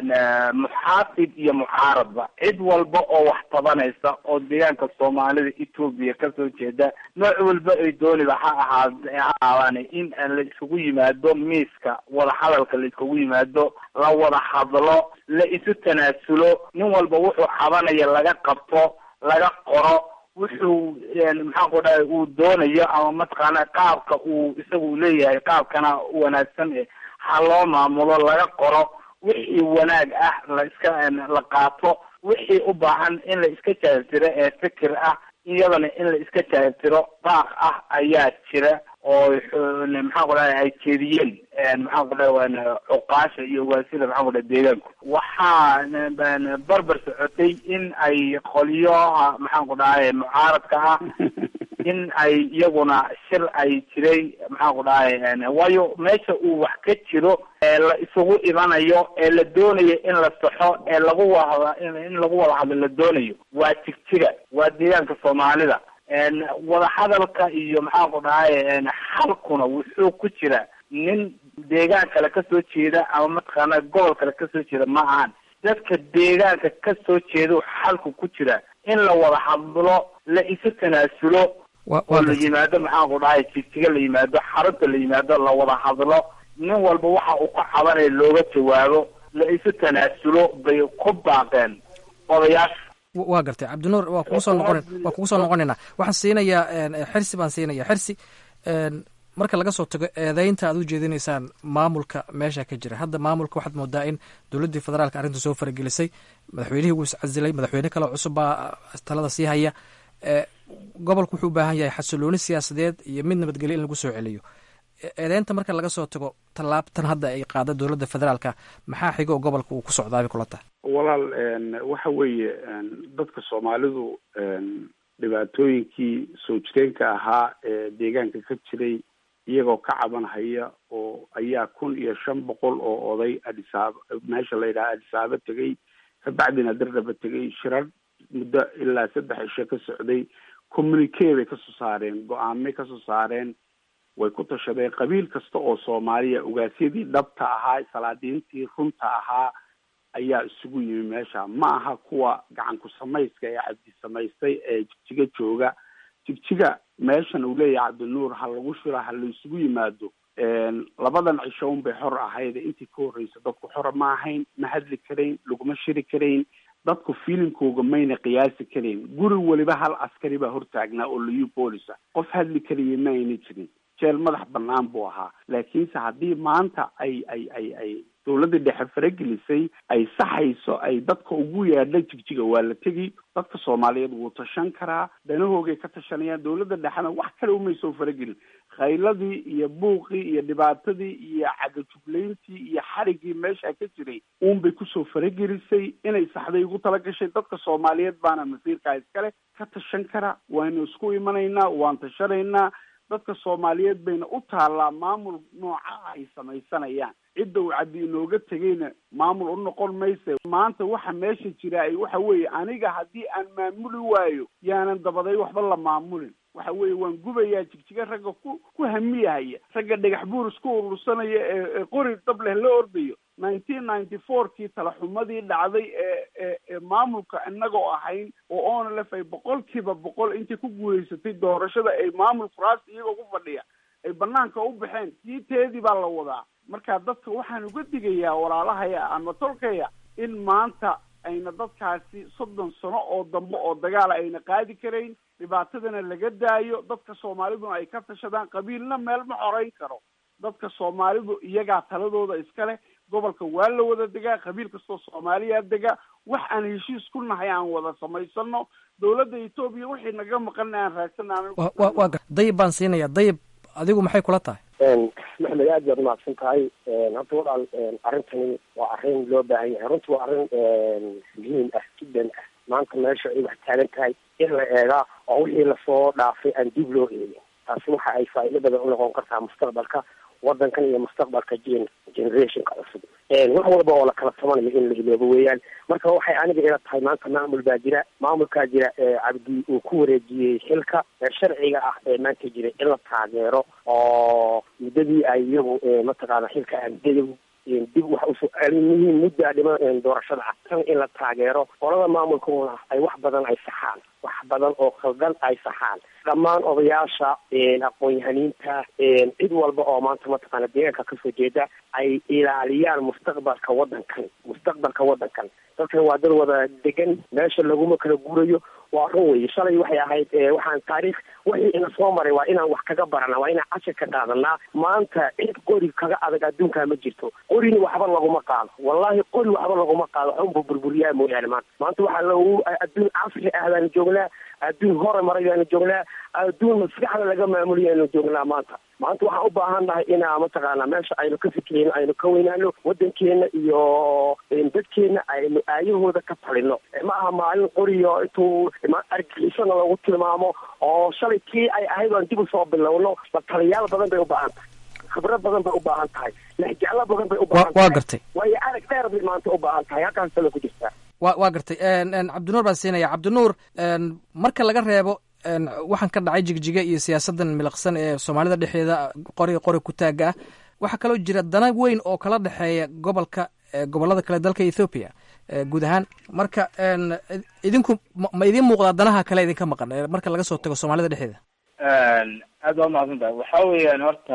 muxaafid iyo mucaaradba cid walba oo wax tabanaysa oo deegaanka soomaalida etoobiya kasoo jeeda nooc walba ay dooniba ha ahaa ha ahaadaan in la isugu yimaado miiska wadahadalka la iskugu yimaado la wada hadlo la isu tanaasulo nin walba wuxuu cabanaya laga qabto laga qoro wuxuu maxaan ku dhahay uu doonayo ama mataqaana qaabka uu isagu leeyahay qaabkana wanaagsan ha loo maamulo laga qoro wixii wanaag ah la iska la qaato wixii u baahan in la iska jaabtiro ee fikir ah iyadana in la iska jaabtiro baaq ah ayaa jira oo maxaan ku dhahay ay jeediyeen maxaan ku dhahay cuqaasha iyo waasida maxaan ku dhahay deegaanku waxaa barbar socotay in ay qolyaha maxaan ku dhahay mucaaradka ah in ay iyaguna shir ay jiray maxaan ku dhahay waayo meesha uu wax ka jiro ee la isugu imanayo ee la doonayo in la saxo ee lagu wada in lagu wada hadlo la doonayo waa jigjiga waa deegaanka soomaalida wada hadalka iyo maxaan ku dhahay xalkuna wuxuu ku jira nin deegaan kale kasoo jeeda ama mataqaana gobol kale kasoo jeeda ma ahan dadka deegaanka kasoo jeeda xalku ku jira in la wada hadlo la isu tanaasulo oo la yimaado maxaan ku dhahay jigjiga la yimaado xarunta la yimaado la wada hadlo nin walba waxa uu ka cabanaya looga jawaabo la isu tanaasulo bay ku baaqeen odayaasha waa gartay cabdinuur waa kugu soo noqon waa kugu soo noqonaynaa waxaan siinayaa xirsi baan siinaya xirsi marka laga soo tago eedeynta aad u jeedinaysaan maamulka meesha ka jira hadda maamulka waxaad moodaa in dowladdii federaalka arrinta soo faragelisay madaxweynihii wuu iscasilay madaxweyne kale cusub baa talada sii haya gobolku wuxuu u baahan yahay xasilooni siyaasadeed iyo mid nabadgelyo in lagu soo celiyo eedeynta marka laga soo tago tallaabtan hadda ay qaada dowladda federaalka maxaa xigo oo gobolka uu ku socdaabay kula tahay walaal waxa weeye dadka soomaalidu dhibaatooyinkii soo jireenka ahaa ee deegaanka ka jiray iyagoo ka cabanhaya oo ayaa kun iyo shan boqol oo oday adisaaba meesha la yidhaha adisaaba tegay kabacdina dardhaba tegay shirar muddo ilaa saddex isho ka socday communique bay kasoo saareen go-aamay kasoo saareen way ku tashadeen qabiil kasta oo soomaaliya ogaasyadii dhabta ahaa salaadiintii runta ahaa ayaa isugu yimi meesha ma aha kuwa gacan ku samayska ee cabdi samaystay ee jigjiga jooga jigjiga meeshan uu leeyahay cabdinuur ha lagu shira ha la isugu yimaado labadan cisho un bay xor ahayd intii ka horreysa dadku xora ma ahayn ma hadli karayn laguma shiri karayn dadku fiilinkooga mayna qiyaasi karayn guri weliba hal askari baa hortaagnaa oo liyu boolisa qof hadli karaya ma ayna jirin jeel madax banaan buu ahaa laakiinse haddii maanta ay ay ay ay dawladda dhexe faragelisay ay saxayso ay dadka ugu yeedha jigjiga waa la tegi dadka soomaaliyeed wuu tashan karaa danahoogay ka tashanayaan dawladda dhexena wax kale umay soo faragelin khayladii iyo buuqii iyo dhibaatadii iyo cagajuglayntii iyo xarigii meesha ka jiray uunbay kusoo faragelisay inay saxday ugu tala gashay dadka soomaaliyeed baana masiirkaa iskale ka tashan kara waynu isku imanaynaa waan tashanaynaa dadka soomaaliyeed bayna u taallaa maamul nooca ay samaysanayaan cidda uu cabdi inooga tegayna maamul u noqon mayse maanta waxa meesha jira ay waxa weeye aniga haddii aan maamuli waayo yaanan dabaday waxba la maamulin waxa weeye waan gubayaa jigjiga ragga ku ku hamiyahaya ragga dhagax buur isku urursanaya ee ee qori dab leh la ordayo nineteen ninety four kii talaxumadii dhacday ee ee ee maamulka inagoo ahayn oo onlf ay boqolkiiba boqol intay ku guulaysatay doorashada ay maamul kuraasta iyagoo ku fadhiya ay banaanka u baxeen kii teedii baa la wadaa marka dadka waxaan uga digayaa walaalahaya ama tolkaya in maanta ayna dadkaasi soddon sano oo dambe oo dagaala ayna qaadi karayn dhibaatadana laga daayo dadka soomaaliduna ay ka tashadaan qabiilna meel ma xoreyn karo dadka soomaalidu iyagaa taladooda iska leh gobolka waa la wada degaa qabiil kastoo soomaaliya dega wax aan heshiis ku nahay aan wada samaysano dawladda etoobiya wixii naga maqan aan raadsanaan wa wa waa gar dayib baan siinaya dayib adigu maxay kula tahay maxmed aad baad umahadsan tahay horta walaal arrintani waa arrin loo baahan yahay runtii waa arrin muhiim ah jiddan ah maanta meesha ay wax taagan tahay in la eegaa oo wixii lasoo dhaafay aan dib loo eegin taasi waxa ay faa'iido badan unoqon kartaa mustaqbalka wadankan iyo mustaqbalka gen generationka cusub wax walba oo lakala tabanayo in la iloobo weeyaan marka waxay aniga ila tahay maanta maamul baa jira maamulkaa jira cabdi uu ku wareejiyey xilka sharciga ah ee maanta jira in la taageero oo muddadii ay iyagu mataqaana xilka aadadagu dib wax usoo muhiim muddaa dhima doorashada ah tan in la taageero qolada maamulkuna ay wax badan ay saxaan wax badan oo khaldan ay saxaan dhammaan odayaasha aqoon-yahaniinta cid walba oo maanta mataqaana deegaanka kasoo jeeda ay ilaaliyaan mustaqbalka wadankan mustaqbalka wadankan dadkan waa dad wada degan meesha laguma kala guurayo waa run wey shalay waxay ahayd waxaan taariikh wixii ina soo maray waa inaan wax kaga barana waa inaan cashir ka qaadanaa maanta cid qori kaga adag adduunkaa ma jirto qorina waxba laguma qaado wallahi qori waxba laguma qaado waxunba burburiyaa mooyaane maanta maanta waxaa lagu adduun casri ah baanu joognaa adduun hore maray baanu joognaa adduun maskaxda laga maamuliyaanu joognaa maanta maanta waxaan u baahan nahay inaa mataqaana meesha aynu ka fikirayno aynu ka weynaano wadankeena iyo dadkeena aynu aayahooda ka talino ma aha maalin qoriyo intuu argixisana lagu tilmaamo oo shalay kii ay ahayd aan dib usoo bilowno la taliyaal badan bay u baahan tahay khibrad badan bay u baahan tahay lexjeclo badan bay u baahan tahay waa gartay waayo arag dheer bay maanta u baahan tahay halkaas tala ku jirtaa wa waa gartay cabdinuur baan siinaya cabdinuur marka laga reebo waxaan ka dhacay jigjiga iyo siyaasadan miliqsan ee soomaalida dhexeeda qori qori ku taaga ah waxaa kaloo jira dana weyn oo kala dhexeeya gobolka gobolada kale dalka ethoobiya guud ahaan marka idinku ma idiin muuqdaa danaha kale idinka maqan marka laga soo tago soomaalida dhexeeda aad baa umahadsan tahay waxa weeyaan horta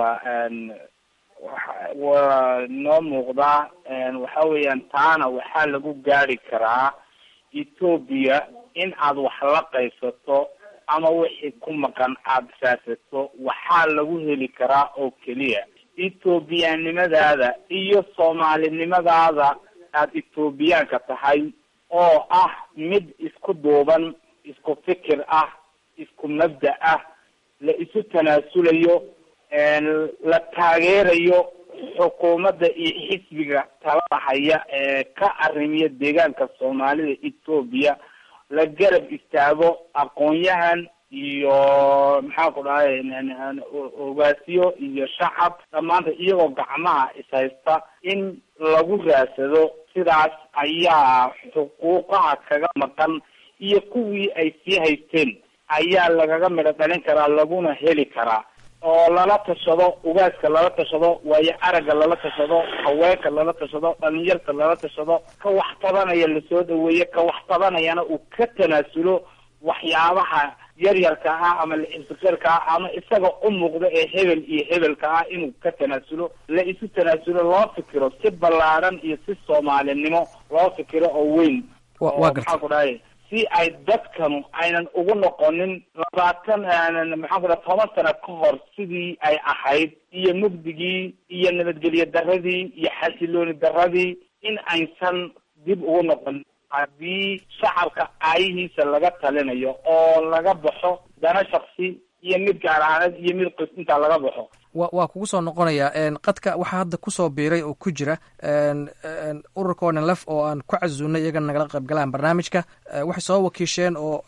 waa noo muuqdaa waxa weeyaan taana waxaa lagu gaari karaa etoobiya in aad wax la qaysato ama wixii ku maqan aada saasato waxaa lagu heli karaa oo keliya ethoobiyanimadaada iyo soomaalinimadaada aada ethoobiyaanka tahay oo ah mid isku duuban isku fikir ah isku mabda ah la isu tanaasulayo la taageerayo xukuumadda iyo xisbiga talada haya ee ka arrimiya deegaanka soomaalida etoobiya la garab istaago aqoon-yahan iyo maxaa ku dhahay ogaasiyo iyo shacab dhammaanta iyagoo gacmaha ishaysta in lagu raadsado sidaas ayaa xuquuqaha kaga maqan iyo kuwii ay sii haysteen ayaa lagaga midho dhalin karaa laguna heli karaa oo lala tashado ugaaska lala tashado waayo aragga lala tashado haweenka lala tashado dhalinyarta lala tashado ka wax tabanaya lasoo dhaweeye ka wax tabanayana uu ka tanaasulo waxyaabaha yaryarka ah ama la-ibsiqirka ah ama isaga u muuqda ee hebel iyo hebelka ah inuu ka tanaasulo la isu tanaasulo loo fikiro si ballaadhan iyo si soomaalinimo loo fikiro oo weyn oo maxaa ku dhahay si ay dadkanu aynan ugu noqonin labaatan maxaan ku dhaha toban sano ka hor sidii ay ahayd iyo mugdigii iyo nabadgelyo daradii iyo xasilooni daradii in aysan dib ugu noqonin haddii shacabka aayihiisa laga talinayo oo laga baxo dana shaksi iyo mid gaar ahaaneed iyo mid qis intaa laga baxo wa waa kugu soo noqonayaa qadka waxaa hadda kusoo biiray oo ku jira ururka onlf oo aan ku casuunay iyagana nagala qaybgalaan barnaamijka waxay soo wakiisheen oo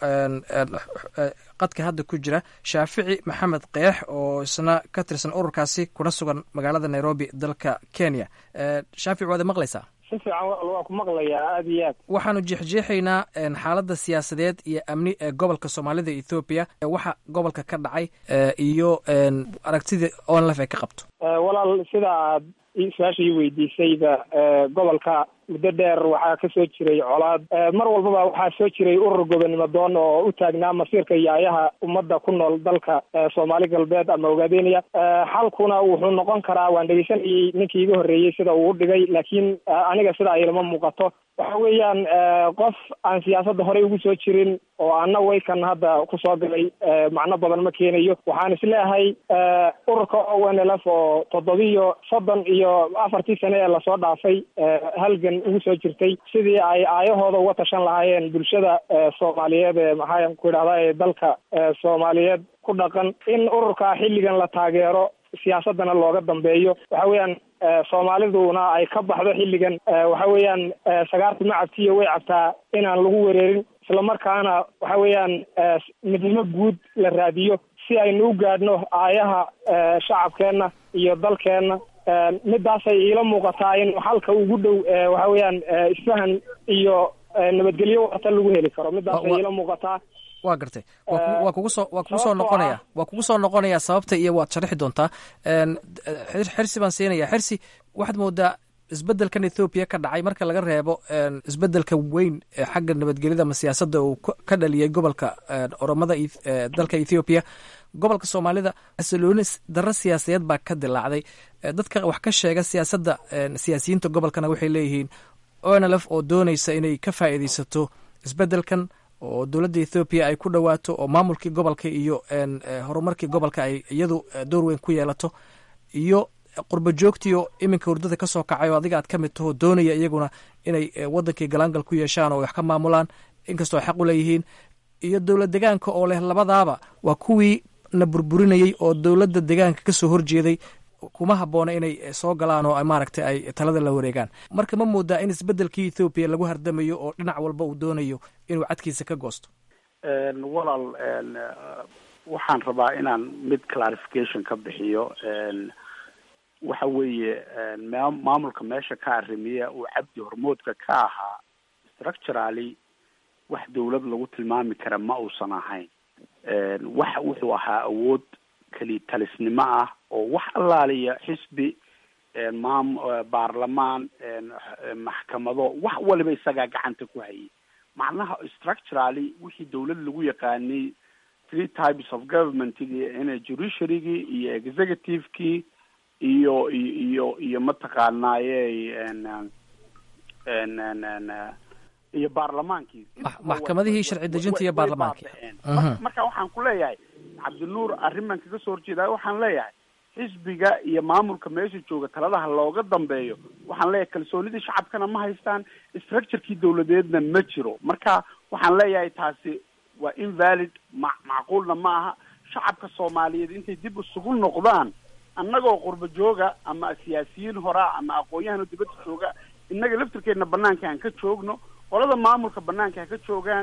qadka hadda ku jira shaafici maxamed keex oo isna ka tirsan ururkaasi kuna sugan magaalada nairobi dalka kenya shaafici waad maqlaysaa si fiican waa ku maqlayaa aada iyo aad waxaanu jeexjeexaynaa xaaladda siyaasadeed iyo amni ee gobolka soomaalida ethoobiya waxa gobolka ka dhacay iyo aragtida onlf ay ka qabto walaal sida aad su-aasha ii weydiisayba gobolka muddo dheer waxaa ka soo jiray colaad mar walbaba waxaa soo jiray urur gobonimo doon oo u taagnaa masiirka iyo ayaha ummadda ku nool dalka soomaali galbeed ama ogaadeenaya xalkuna wuxuu noqon karaa waan dhegeysanayay ninkii iga horreeyey sida uu u dhigay laakiin aniga sida ay lama muuqato waxa weeyaan qof aan siyaasadda horey ugu soo jirin oo ana waykan hadda kusoo galay macno badan ma keenayo waxaan isleeyahay ururka o n l f oo toddobiyo soddon iyo afartii sane ee lasoo dhaafay halgan ugu soo jirtay sidii ay aayahooda uga tashan lahaayeen bulshada soomaaliyeed ee maxaan ku idhahdaa ee dalka soomaaliyeed ku dhaqan in ururka xilligan la taageero siyaasadana looga dambeeyo waxa weeyaan soomaaliduna ay ka baxdo xilligan waxa weeyaan sagaarta ma cabtiyo way cabtaa inaan lagu wereerin islamarkaana waxa weeyaan midnimo guud la raadiyo si aynu u gaadhno aayaha shacabkeenna iyo dalkeenna midaasay iila muuqataa in xalka ugu dhow waxa weeyaan isfahan iyo nabadgelyo wata lagu heli karo midaasay iila muuqataa waa gartay waa kugu soo waa kugu soo noqonaya waa kugu soo noqonaya sababta iyo waad sharixi doontaa xirsi baan siinaya xirsi waxaad moodaa isbedelkan ethoobiya ka dhacay marka laga reebo isbedelka weyn ee xagga nabadgelyada ama siyaasadda uu ka dhaliyay gobolka oromada dalka ethoobiya gobolka soomaalida xasilooni darro siyaasadeed baa ka dilaacday dadka wax ka sheega siyaasadda siyaasiyiinta gobolkana waxay leeyihiin onlf oo dooneysa inay ka faa'iideysato isbedelkan oo dowladda ethoobiya ay ku dhowaato oo maamulkii gobolka iyo horumarkii gobolka ay iyadu door weyn ku yeelato iyo qurba joogtiio iminka hurdada ka soo kacay oo adiga aad ka mid taho doonaya iyaguna inay wadankii galaangal ku yeeshaan oo wax ka maamulaan inkastoo ay xaq u leeyihiin iyo dowlad degaanka oo leh labadaaba waa kuwii na burburinayey oo dowladda degaanka ka soo horjeeday kuma habboona inay soo galaan oo maaragtay ay talada la wareegaan marka ma moodaa in isbedelkii ethoobiya lagu hardamayo oo dhinac walba uu doonayo inuu cadkiisa ka goosto walaal waxaan rabaa inaan mid clarification ka bixiyo waxa weeye maamulka meesha ka arrimiya uu cabdi hormoodka ka ahaa structurally wax dawlad lagu tilmaami kara ma uusan ahayn waxa wuxuu ahaa awood keli talisnimo ah oo wax allaaliya xisbi maam baarlamaan maxkamado wax waliba isagaa gacanta ku hayay macnaha structurally wixii dawlad lagu yaqaanay three types of governmentgii ina judiciarygii iyo executivekii iyo iyo iyo mataqaanaaye iyo baarlamaankii maxkamadihii sharci dejinta iyo baarlamaanki marka waxaan ku leeyahay cabdinuur arriman kaga soo horjeedayo waxaan leeyahay xisbiga iyo maamulka meesha jooga taladaha looga dambeeyo waxaan leeyahay kalsoonidii shacabkana ma haystaan structurekii dawladeedna ma jiro marka waxaan leeyahay taasi waa invalid ma macquulna ma aha shacabka soomaaliyeed intay dib isugu noqdaan annagoo qurba jooga ama siyaasiyiin horaa ama aqoon-yahano dibadda jooga innaga laftirkeedna banaanka aan ka joogno qolada maamulka banaanka ha ka joogaan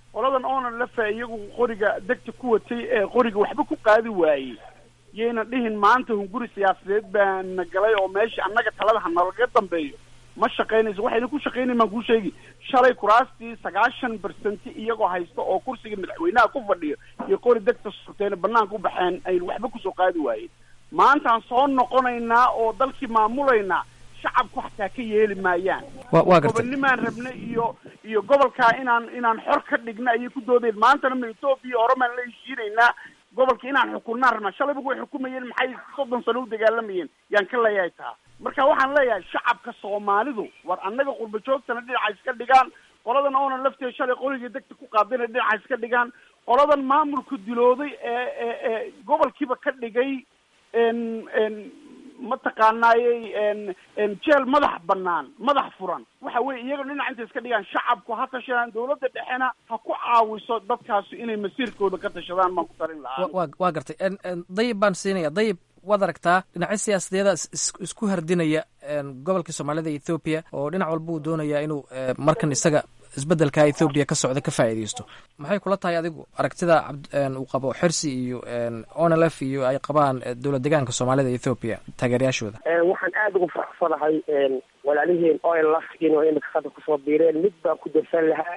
qoladan oonan lafa iyagu qoriga degta ku watay ee qoriga waxba ku qaadi waayey yayna dhihin maanta hunguri siyaasadeed baana galay oo meesha annaga talada hanalaga dambeeyo ma shaqaynayso waxayna ku shaqaynayn baan kuu sheegi shalay kuraastii sagaashan bersenti iyagoo haysta oo kursiga madaxweynaha ku fadhiyo iyo qori degta surteena banaanka u baxeen aynu waxba kusoo qaadi waayeen maantaan soo noqonaynaa oo dalkii maamulaynaa shacabku xataa ka yeeli maayaan Wa- waa gartay. gobonnimaan rabna iyo iyo gobolkaa inaan inaan xor ka dhigna ayay ku doodeen maantana ma etoobiya oromaan la heshiinaynaa gobolka inaan xukunnaan rabnaa shalayba way xukumayeen maxay soddon sano u dagaalamayeen yaan ka leeyahay taa marka waxaan leeyahay shacabka soomaalidu war annaga qurba joogtana dhinaca iska dhigaan qoladan oonan lafteeda shalay qoligii degta ku qaadayna dhinaca iska dhigaan qoladan maamulka dilooday ee ee ee gobolkiiba ka dhigay n n mataqaanaayey n n jeel madax banaan madax furan waxa weye iyaga dhinaca intay iska dhigaan shacabku ha tashadaan dawladda dhexena ha ku caawiso dadkaasi inay masiirkooda ka tashadaan baan ku tarin lahaa wa- waa waa gartay En- en, dayib baan siinaya dayib waad aragtaa dhinacyo siyaasadeeda is- is- isku hardinaya en, gobolka soomaalida ethoobiya oo dhinac walba uu doonaya inuu eh, markan isaga isbedelka ethoobiya ka socda ka faa'iidaysto maxay kula tahay adigu aragtida cabd- en, uu qabo xirsi iyo en, onlf iyo ay qabaan eh, dowlad deegaanka soomaalida ethoobiya taageerayaashooda Een, waxaan aada ugu faraxsanahay een, walaaliheen oilaf inuu imika hadda kusoo biireen mid baan ku darsan lahaa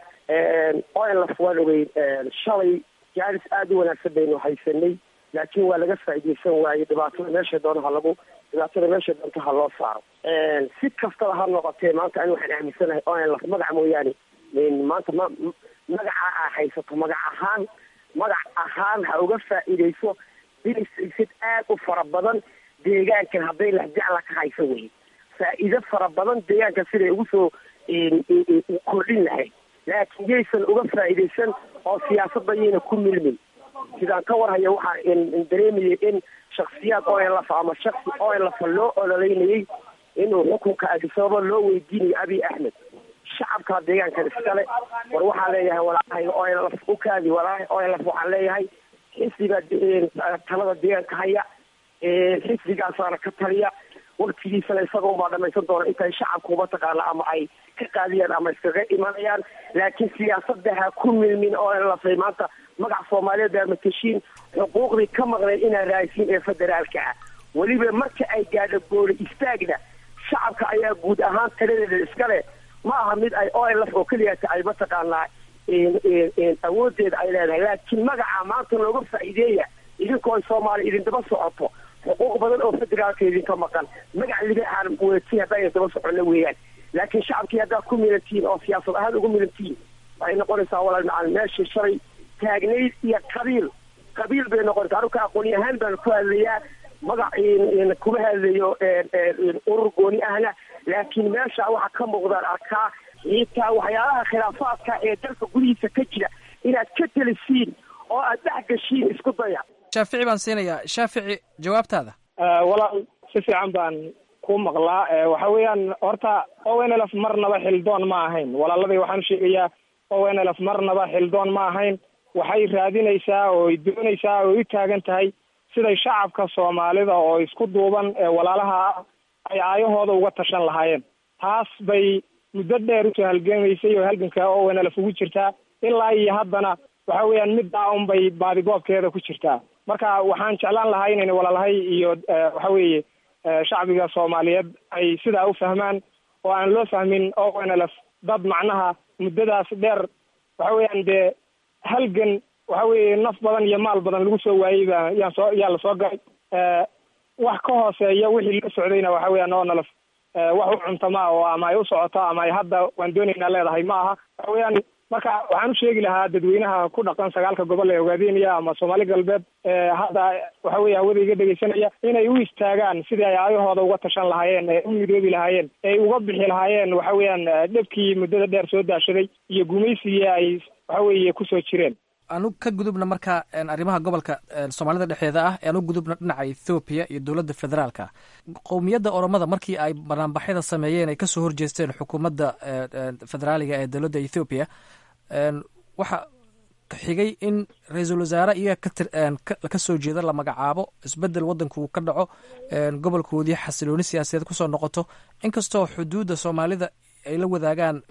oilaf waan ogey een, shalay jaalis aada u wanaagsan baynu haysanay laakiin waa laga faa'iidaysan waayey dhibaatada meesha doona ha lagu dhibaatada meesha doonta ha loo saaro Een, si kastaba ha noqotee maanta ani waxaan aaminsanahay oilaf magac mooyaane een, maanta ma m- magaca aa haysato magac ahaan magac ahaan ha uga faa'iidayso bilisid aad u fara badan deegaankan hadday lahjacla ka hayso wey faa'iido fara badan deegaanka siday ugu soo een, een, een, kordhin lahayd laakiin yaysan uga faa'iidaysan oo siyaasadda yayna ku milmin sidaan ka warhaya waxaa in- in dareemayay in shaksiyaad olf ama shaksi olf loo ololeynayay inuu xukunka adisababa loo weydiinayo abiy axmed shacabka deegaankan iskale war waxaan leeyahay walaahay olf u kaadi walaahay olf waxaan leeyahay xisbiga de- talada deegaanka haya ee xisbigaasaana ka taliya waktigiisana isaga unbaa dhamaysan doona intay shacabku mataqaana ama ay ka qaadiyaan ama iskaga imanayaan laakiin siyaasadda ha ku milmin oo lafay maanta magac soomaaliyeed baa matashiin xuquuqdii ka maqneen inaa raaysiin ee federaalka ah weliba marka ay gaadho gooli istaagna shacabka ayaa guud ahaan taladeeda iskale ma aha mid ay olf oo keliyata ay mataqaanaa een- een- een awoodeeda ay leedahay laakiin magaca maanta looga faa'iideeya idinkoo ay soomaaliya idindaba socoto xuquuq badan oo federaalka idinka maqan magac libaaxaan weetiin haddaa daba socono weeyaan laakiin shacabkii haddaad ku milantihiin oo siyaasad ahaan ugu milantihiin waxay noqonaysaa walaal macalin meeshii shalay taagnayd iyo qabiil qabiil bay noqonaysaa anuka aqooni ahaan baan ku hadlayaa magac in- in kuma hadlayo een- een urur gooni ahna laakiin meesha waxaa ka muuqdaan arkaa xitaa waxyaalaha khilaafaadka ee dalka gudihiisa ka jira inaad ka telisiin oo aad dhex gashiin isku daya shaafici baan siinayaa shaafici jawaabtaada Eh, walaal si fiican baan ku maqlaa Eh, waxa weeyaan horta ownlf marnaba xildoon ma ahayn walaaladii waxaan sheegayaa ownlf marnaba xildoon ma ahayn waxay raadinaysaa oo ay doonaysaa oo ay u taagan tahay siday shacabka soomaalida oo isku duuban ee walaalaha ah ay aayahooda uga tashan lahaayeen taas bay muddo dheer usoo halgamaysay oo halganka ownlf ugu jirtaa ilaa iyo haddana waxa weeyaan middaa unbay baadigoobkeeda ku jirtaa marka waxaan jeclaan lahaa inayna walaalahay iyo eh, waxa weeye eh, shacbiga soomaaliyeed ay sidaa u fahmaan oo aan loo fahmin onlf dad macnaha muddadaas dheer waxa weeyaan dee halgan waxa weeye naf badan iyo maal badan lagu soo waayey baa yaan soo yaa lasoo galay Eh, wax ka hooseeya wixii la socdayna waxa weeyaan onlf wax u cuntama oo ama ay u socoto ama ay hadda waan doonaynaa leedahay ma aha waxa weeyaan marka waxaan u sheegi lahaa dadweynaha ku dhaqan sagaalka gobol ee ogaadeenaya ama soomaali galbeed ee hadda waxa weeye hawada iga dhegeysanaya inay u istaagaan sidii ay aayahooda uga tashan lahaayeen ee u midoobi lahaayeen ee uga bixi lahaayeen waxa weeyaan eh, dhibkii muddada dheer soo daashaday iyo gumaysigii ay waxa weeye kusoo jireen aanu ka gudubna marka en, arrimaha gobolka en, soomaalida dhexdeeda ah ee aan u gudubna dhinaca ethoobiya iyo dowladda federaalka qowmiyadda oromada markii ay banaanbaxyada sameeyeen ay kasoo horjeesteen xukuumadda en, en, federaaliga ee dowladda ethoobiya en, waxa xigay in ra-iisul wasaare iyaga ka tir- en, ka- ka soo jeeda la magacaabo isbedel waddanku uu ka dhaco en, gobolkoodii xasilooni siyaasadeed kusoo noqoto inkastoo xuduudda soomaalida ay la wadaagaan weli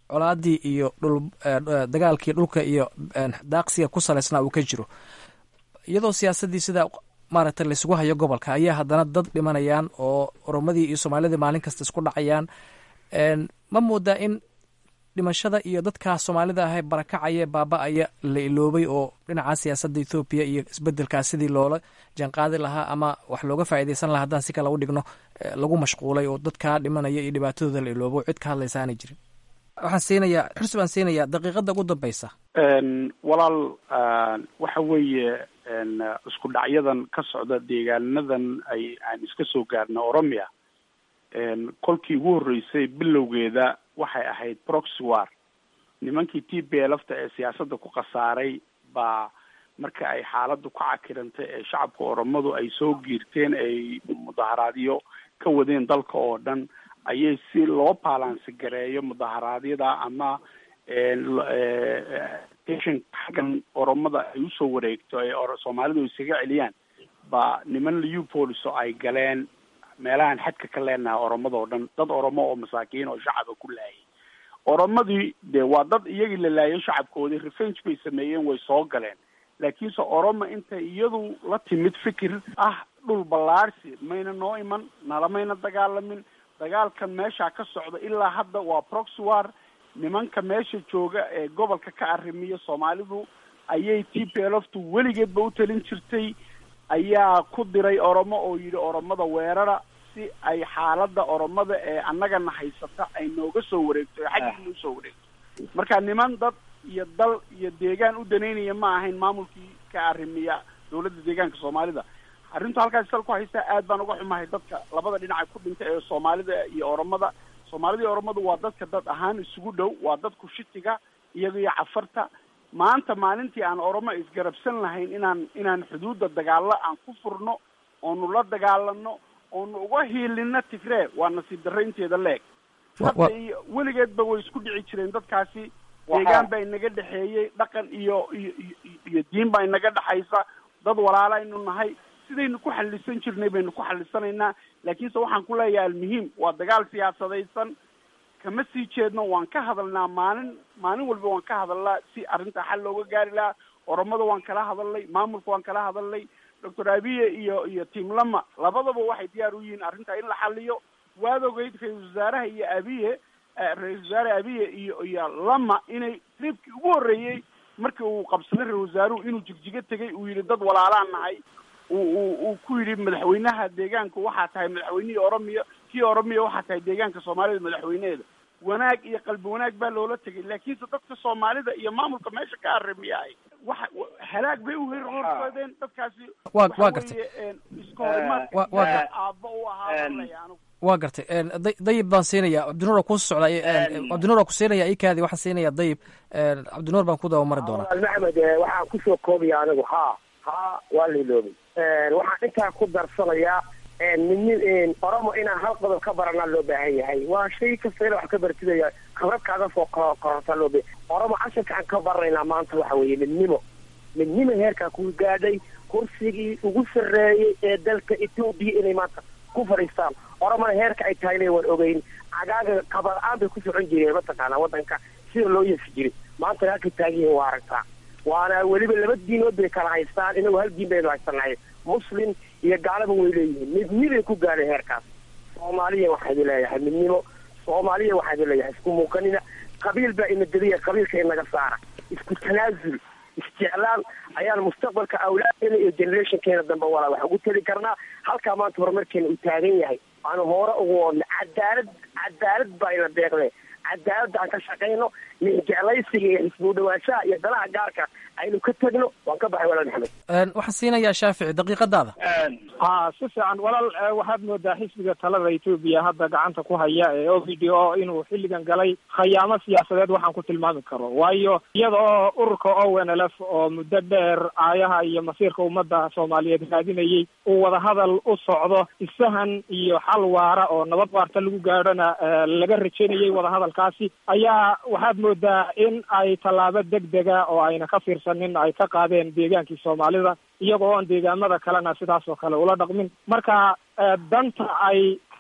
colaadii iyo dhul dagaalkii dhulka iyo daaqsiga ku salaysnaa uu ka jiro iyadoo siyaasaddii sidaa maaragtay laysugu hayo gobolka ayaa haddana dad dhimanayaan oo oromadii iyo soomaalidii maalin kasta isku dhacayaan ma moodaa in dhimashada iyo dadkaa soomaalida ahe barakacaya baaba-aya la iloobay oo dhinaca siyaasadda ethoobiya iyo isbedelkaas sidii loola jaanqaadi lahaa ama wax looga faa'iidaysan lahaa haddaan si kale u dhigno lagu mashquulay oo dadkaa dhimanaya iyo dhibaatadooda la iloobo cid ka hadlaysa aanay jirin waxaan siinayaa xursi baan siinayaa daqiiqadda ugu dambeysa walaal waxa weeye isku dhacyadan ka socda deegaanadan ay aan iska soo gaarna oromia kolkii ugu horreysay bilowgeeda waxay ahayd proxy war nimankii t b lfta ee siyaasadda ku khasaaray baa marka ay xaaladdu ka cakirantay ee shacabka oromadu ay soo giirteen ay mudaharaadyo ka wadeen dalka oo dhan ayay si loo balansi gareeyo mudaharaadyada ama xaggan oromada ay usoo wareegto ee soomaalidu isaga celiyaan ba niman leopolis oo ay galeen meelahan xadka ka leenahay oromada oo dhan dad oromo oo masaakiin oo shacaba ku laayay oromadii de waa dad iyagii la laayo shacabkoodii revenge bay sameeyeen way soo galeen laakiinse oromo intay iyadu la timid fikir ah dhul ballaarsi mayna noo iman nalamayna dagaalamin dagaalkan meeshaa ka socda ilaa hadda waa proxy war nimanka meesha jooga ee gobolka ka arrimiya soomaalidu ayay t p lftu weligeedba u talin jirtay ayaa ku diray oromo oo yidhi oromada weerara si ay xaaladda oromada ee annagana haysata ay nooga soo wareegto ee xaggiina usoo wareegto marka niman dad iyo dal iyo deegaan u danaynaya ma ahayn maamulkii ka arrimiya dawladda deegaanka soomaalida arrintu halkaas sal ku haystaa aad baan uga xumahay dadka labada dhinaca ku dhintay ee soomaalida iyo oromada soomaalida iyo oromadu waa dadka dad ahaan isugu dhow waa dadku shitiga iyaga iyo cafarta maanta maalintii aan oromo isgarabsan lahayn inaan inaan xuduudda dagaalo aan ku furno oonu la dagaalano oonu uga hiilino tigree waa nasiib darraynteeda leeg hadda iyo weligeedba way isku dhici jireen dadkaasi deegaan baa inaga dhexeeyey dhaqan iyo iyo iyo diin baa inaga dhexaysa dad walaalaynu nahay sidaynu ku xalisan jirnay baynu ku xalisanaynaa laakiinse waxaan ku leeyahay almuhiim waa dagaal siyaasadaysan kama sii jeedno waan ka hadalnaa maalin maalin walba waan ka hadalnaa si arrinta xal looga gaari lahaa oromada waan kala hadalnay maamulka waan kala hadalnay doctor abiye iyo iyo tiam lama labadaba waxay diyaar u yihiin arrinta in la xaliyo waad ogeyd ra-isul wasaaraha iyo abiye ra-isul wasaare abiye iyo iyo lama inay tribkii ugu horreeyey markii uu qabsaday ra-isul wasaaruhu inuu jigjigo tegay uu yidhi dad walaalaan nahay uu uu ku yidhi madaxweynaha deegaanka waxaa tahay madaxweynihii oromiya kii oromiya waxaa tahay deegaanka soomaalida madaxweyneheeda wanaag iyo qalbi wanaag baa loola tegay laakiinse dadka soomaalida iyo maamulka meesha ka arrimiyahay waxa halaag bay u horsoodeen dadkaasi wa waa gartay iska horimaad wa wa gar aabba u ahaa anigu waa gartay dayib baan siinaya cabdinuur ku socda cabdinuur ku siinaya ikaadi waxaan siinaya dayib cabdinuur baan ku dabamari doonaa maxamed waxaan kusoo koobaya anigu ha ha waa la iloobay waxaan intaa ku darsanayaa min oromo inaan hal qodob ka baranaa loo baahan yahay waa shay kasta ina wax ka bartidaya khibrad kaaga soo korortaa loo ba oromo casharka aan ka baranaynaa maanta waxa weeye midnimo midnimo heerkaa ku gaadhay kursigii ugu sarreeyey ee dalka etoobiya inay maanta ku fadhiistaan oromona heerka ay tahayna waan ogeyn cagaaga kaba-aan bay ku socon jireen mataqaanaa waddanka sida loo yeesi jiray maantana halkay taagan yihiin waa aragtaa waana weliba laba diinood bay kala haystaan inagu hal diin baynu haysanahay muslim iyo gaalaba way leeyihiin midnibay ku gaadhay heerkaas soomaaliya waxaa idin leeyahay midnimo soomaaliya waxaa idin leeyahay isku muuqanina qabiil baa ina deliya qabiilka inaga saara isku tanaasul isjeclaan ayaan mustaqbalka awlaadkeena iyo generationkeena dambe walaa wax ugu teli karnaa halkaa maanta horumarkeena uu taagan yahay aanu hoore ugu oodna cadaalad cadaalad baa ina deeqde cadaaladda aan ka shaqayno jeclaysiga iyo xisbu dhawaanshaha iyo danaha gaarka aynu ka tegno waan ka baxay walaal maxamed waxaan siinayaa shaafici daqiiqadaada ha si fiican walaal waxaad moodaa xisbiga talada etoobiya hadda gacanta ku haya ee o v d o inuu xilligan galay khayaamo siyaasadeed waxaan ku tilmaami karo waayo iyada oo ururka o n l f oo muddo dheer aayaha iyo masiirka ummadda soomaaliyeed raadinayay uu wadahadal u socdo isahan iyo xal waara oo nabad waarta lagu gaadhona laga rajaynayay wadahadalkaasi ayaa waxaad moodaa in ay tallaabo degdega oo ayna ka fiirsanin ay ka qaadeen deegaankii soomaalida iyagoo oon deegaamada kalena sidaas oo kale ula dhaqmin marka danta ay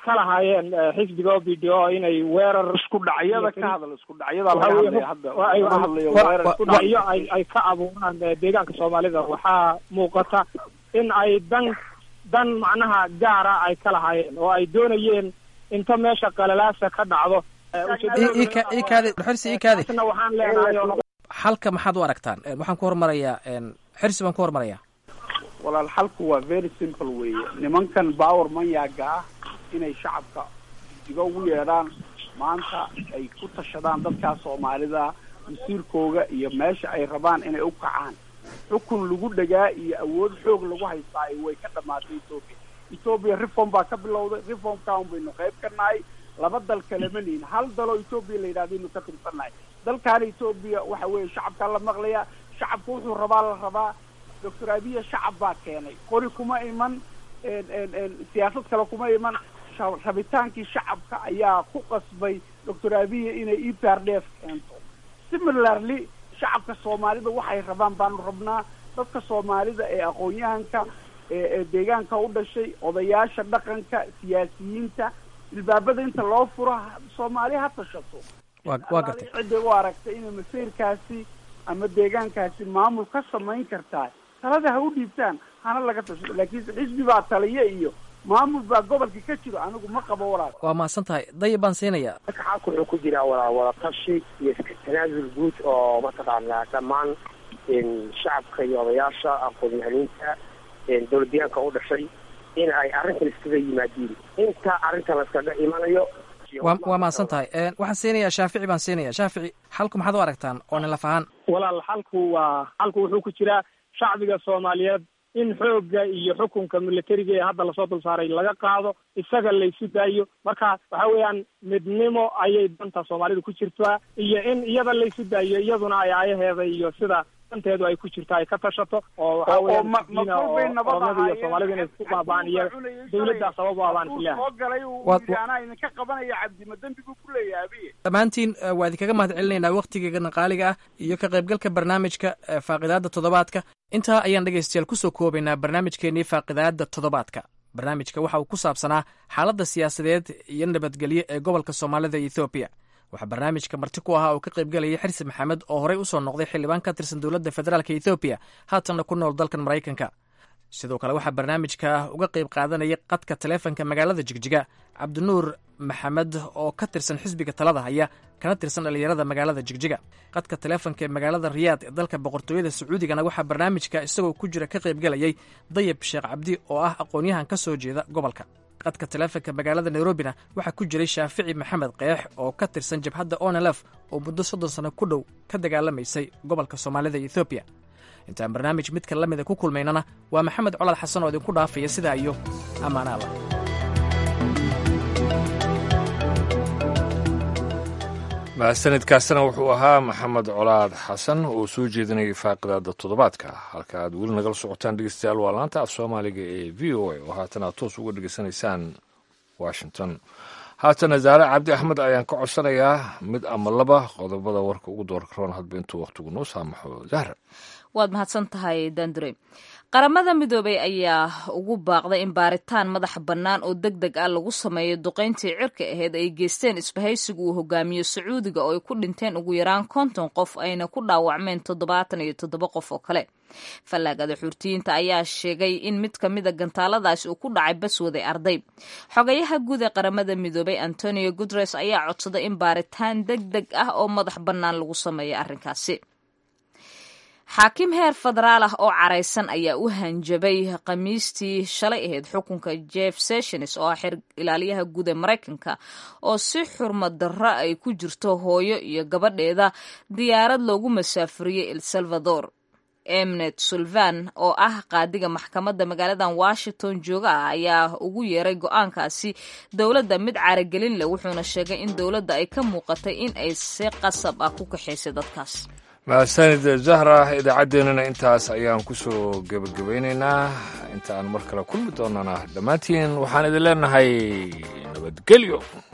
ka lahaayeen xisbiga o b d o inay weerar isku dhacyada ka hadal isku dhacyada Waxa laga weeye, hadlaya hadda wa- ay- laga hadlayo wa- weerar isku dhacyo ay ay ka abuuraan eh, deegaanka soomaalida waxaa muuqata in ay dan dan macnaha gaara ay ka lahaayeen oo ay doonayeen inta meesha qalalaasa ka dhacdo eh, ujeedadooda- ii ka- ii kaadi xirsi ii kaadi Taasna waxaan leenahay oo xalka maxaad u aragtaan Eh, waxaan ku hormarayaa en, xirsi baan ku hormarayaa walaal xalku waa very simple weeye nimankan power manyaga ah inay shacabka diga ugu yeedhaan maanta ay ku tashadaan dadkaa soomaalida masiirkooga iyo meesha ay rabaan inay u kacaan xukun lagu dhagaa iyo awood xoog lagu haystaa way ka dhamaatay ethoopia ethoopia reform baa ka bilowday reformkan baynu qayb ka nahay laba dal kalema nihin hal daloo ethoopia la yidhahdaynu ka tirsannahay dalkaana ethoopia waxa weeye shacabkaa la maqlayaa shacabka wuxuu rabaa la rabaa doctor abiya shacab baa keenay qori kuma iman en- en- en siyaasad kale kuma iman sha- rabitaankii shacabka ayaa ku qasbay doctor abiya inay e p r d f keento similarly shacabka soomaalida waxay rabaan baanu rabnaa dadka soomaalida ee aqoon-yahanka ee ee deegaanka u dhashay odayaasha dhaqanka siyaasiyiinta ilbaabada inta loo furo ha- soomaali ha tashato waa waa gartay cidday u aragtay inay masiirkaasi ama deegaankaasi maamul ka samayn kartaa talada ha u dhiibtaan hana laga tashado laakiinse xisbi baa taliya iyo maamul baa gobolka ka jiro anigu ma qabo walaal waa mahadsan tahay dayib baan siinayaa marka xalka wuxuu ku jiraa wada wada tashi iyo iska tanaasul guud oo mataqaanaa dhammaan in shacabka iyo odayaasha aqoon-yahaniinta dowlad deegaanka u dhashay in ay arrintan iskaga yimaadiin inta arrintan laskaga imanayo waa waa mahadsan tahay En, waxaan siinayaa shaafici baan siinayaa shaafici xalku maxaad u aragtaan oo nin laf ahaan walaal xalku waa xalku wuxuu ku jiraa shacbiga soomaaliyeed in xoogga iyo xukunka militariga ee hadda lasoo dul saaray laga qaado isaga laysu daayo marka waxa weeyaan midnimo ayay danta soomaalida ku jirtaa iyo in iyada laysu daayo iyaduna ay ayaheeda iyo sida danteedu ay ku jirto ay ka tashato oo waxa oo weeyaan ma- ma diina oo kurbay nabad oromada iyo ahaayeen soomaalida inay isku baaba'aan iyo dawladda sabab u abaan Hadduu filaha soo galay uu Waad- yidhi anaa idinka qabanaya cabdi ma dembi buu ku leeyahay abiye dhammaantiin eh, waa idinkaga mahad celinaynaa wakhtigeegana qaaliga ah iyo ka qaybgalka barnaamijka eh, faaqidaadda toddobaadka intaa ayaan dhegaystayaal kusoo koobaynaa barnaamijkeennii faaqidaadda toddobaadka barnaamijka waxa uu ku saabsanaa xaaladda siyaasadeed iyo nabadgelyo ee gobolka soomaalida iyo ethoobiya waxaa barnaamijka marti ku ahaa oo ka qaybgalayay xirsi maxamed oo horey usoo noqday xildhibaan ka tirsan dowladda federaalk ethoobiya haatanna ku nool dalkan maraykanka sidoo kale waxaa barnaamijka uga qayb qaadanaya qadka taleefanka magaalada jigjiga cabdinuur maxamed oo ka tirsan xisbiga talada haya kana tirsan dhallinyarada magaalada jigjiga qadka taleefanka ee magaalada riyaad ee dalka boqortooyada sacuudigana waxaa barnaamijka isagoo ku jira ka qaybgalayay dayib sheekh cabdi oo ah aqoon-yahan ka soo jeeda gobolka qadka taleefanka magaalada nairobina waxaa ku jiray shaafici maxamed keex oo ka tirsan jabhadda onelef oo muddo soddon sano ku dhow ka dagaalamaysay gobolka soomaalida iyo ethoobiya intaan barnaamij midka la mida ku kulmaynana waa maxamed colaad xasan oo idinku dhaafaya sidaa iyo ammaanaala mahadsanidkaasina wuxuu ahaa maxamed colaad xasan oo soo jeedinayay faaqidaada toddobaadka halka aad weli nagala socotaan dhegeystayaal waa laanta af soomaaliga ee v o a oo haatan aad toos uga dhegeysanaysaan washington haatana zaare cabdi axmed ayaan ka codsanayaa mid ama laba qodobada warka ugu doorka roon hadba intuu wakhtigu noo saamaxo zahra waad mahadsan tahay dandure qaramada midoobay ayaa ugu baaqday in baaritaan madax bannaan oo deg deg ah lagu sameeyo duqayntii cirka aheyd ay geysteen isbahaysiga uu hogaamiyo sacuudiga oo ay ku dhinteen ugu yaraan konton qof ayna ku dhaawacmeen toddobaatan iyo toddoba qof oo kale fallaagada xurtiyiinta ayaa sheegay in mid ka mida gantaaladaasi uu ku dhacay baswaday arday xogayaha guud ee qaramada midoobay antonio guteres ayaa codsaday in baaritaan deg deg ah oo madax bannaan lagu sameeyo arrinkaasi xaakim heer federaal ah oo caraysan ayaa u hanjabay khamiistii shalay ahayd xukunka jeff sessions oo ah xer ilaaliyaha guud ee maraykanka oo si xurmad darro ay ku jirto hooyo iyo gabadheeda diyaarad loogu masaafuriyey el salvador emnet sulvan oo ah qaadiga maxkamadda magaaladan washington jooga ah ayaa ugu yeeray go-aankaasi dowladda mid caragelin leh wuxuuna sheegay in dowladda ay ka muuqatay in ay si qasab ah ku kaxaysay dadkaas mahadsanid zahra idaacaddeenana intaas ayaan ku soo gebagabaynaynaa inta aan mar kale kulmi doonana dhammaantiin waxaan idin leenahay nabadgelyo